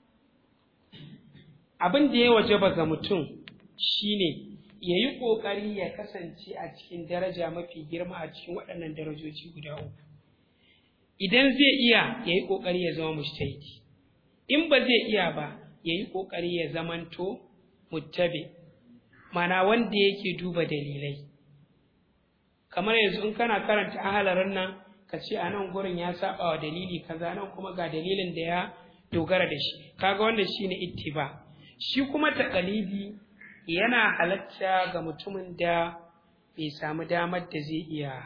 abin da ya wajaba ga mutum shine ya yi ƙoƙari ya kasance a cikin daraja mafi girma a cikin waɗannan darajoji guda uku idan zai iya ya yi ƙoƙari ya zama mujtahidi in ba zai iya ba ya yi ƙoƙari ya zamanto muttabi mana wanda yake duba dalilai kamar yanzu in kana karanta ahalarin nan ka ce a nan gurin ya saba wa dalili kaza nan kuma ga dalilin da ya dogara da shi kaga wannan shine ittiba shi kuma taƙalidi yana halatta ga mutumin da bai samu damar da zai iya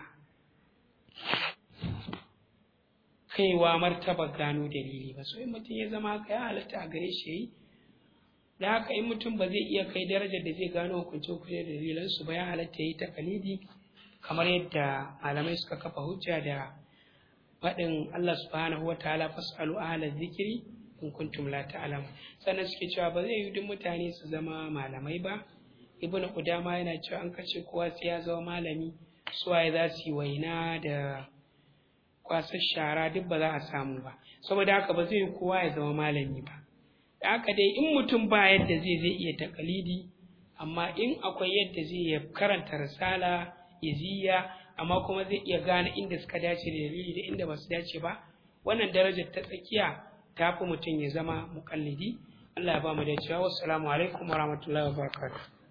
kaiwa martaba gano dalili ba so in mutum ya zama haka ya halatta a gare shi yi da haka in mutum ba zai iya kai darajar da zai gano hukunce hukunce da dalilansu ba ya halatta ya yi taƙalidi kamar yadda malamai suka kafa hujja da faɗin Allah subhanahu wa ta'ala fas'alu ahla zikiri in kuntum la ta'lamu sannan suke cewa ba zai yi duk mutane su zama malamai ba ibnu qudama yana cewa an kace kowa sai ya zama malami suwaye za su yi waina da kwasar shara duk ba za a samu ba saboda haka ba zai yi kowa ya zama malami ba da haka dai in mutum ba yadda zai zai iya takalidi amma in akwai yadda zai ya karanta risala iziya amma kuma zai iya gane inda suka dace da dalili da inda ba su dace ba wannan darajar ta tsakiya ta fi mutum ya zama muƙallidi Allah ya ba mu da cewa wassalamu alaikum wa rahmatullahi wa barakatuh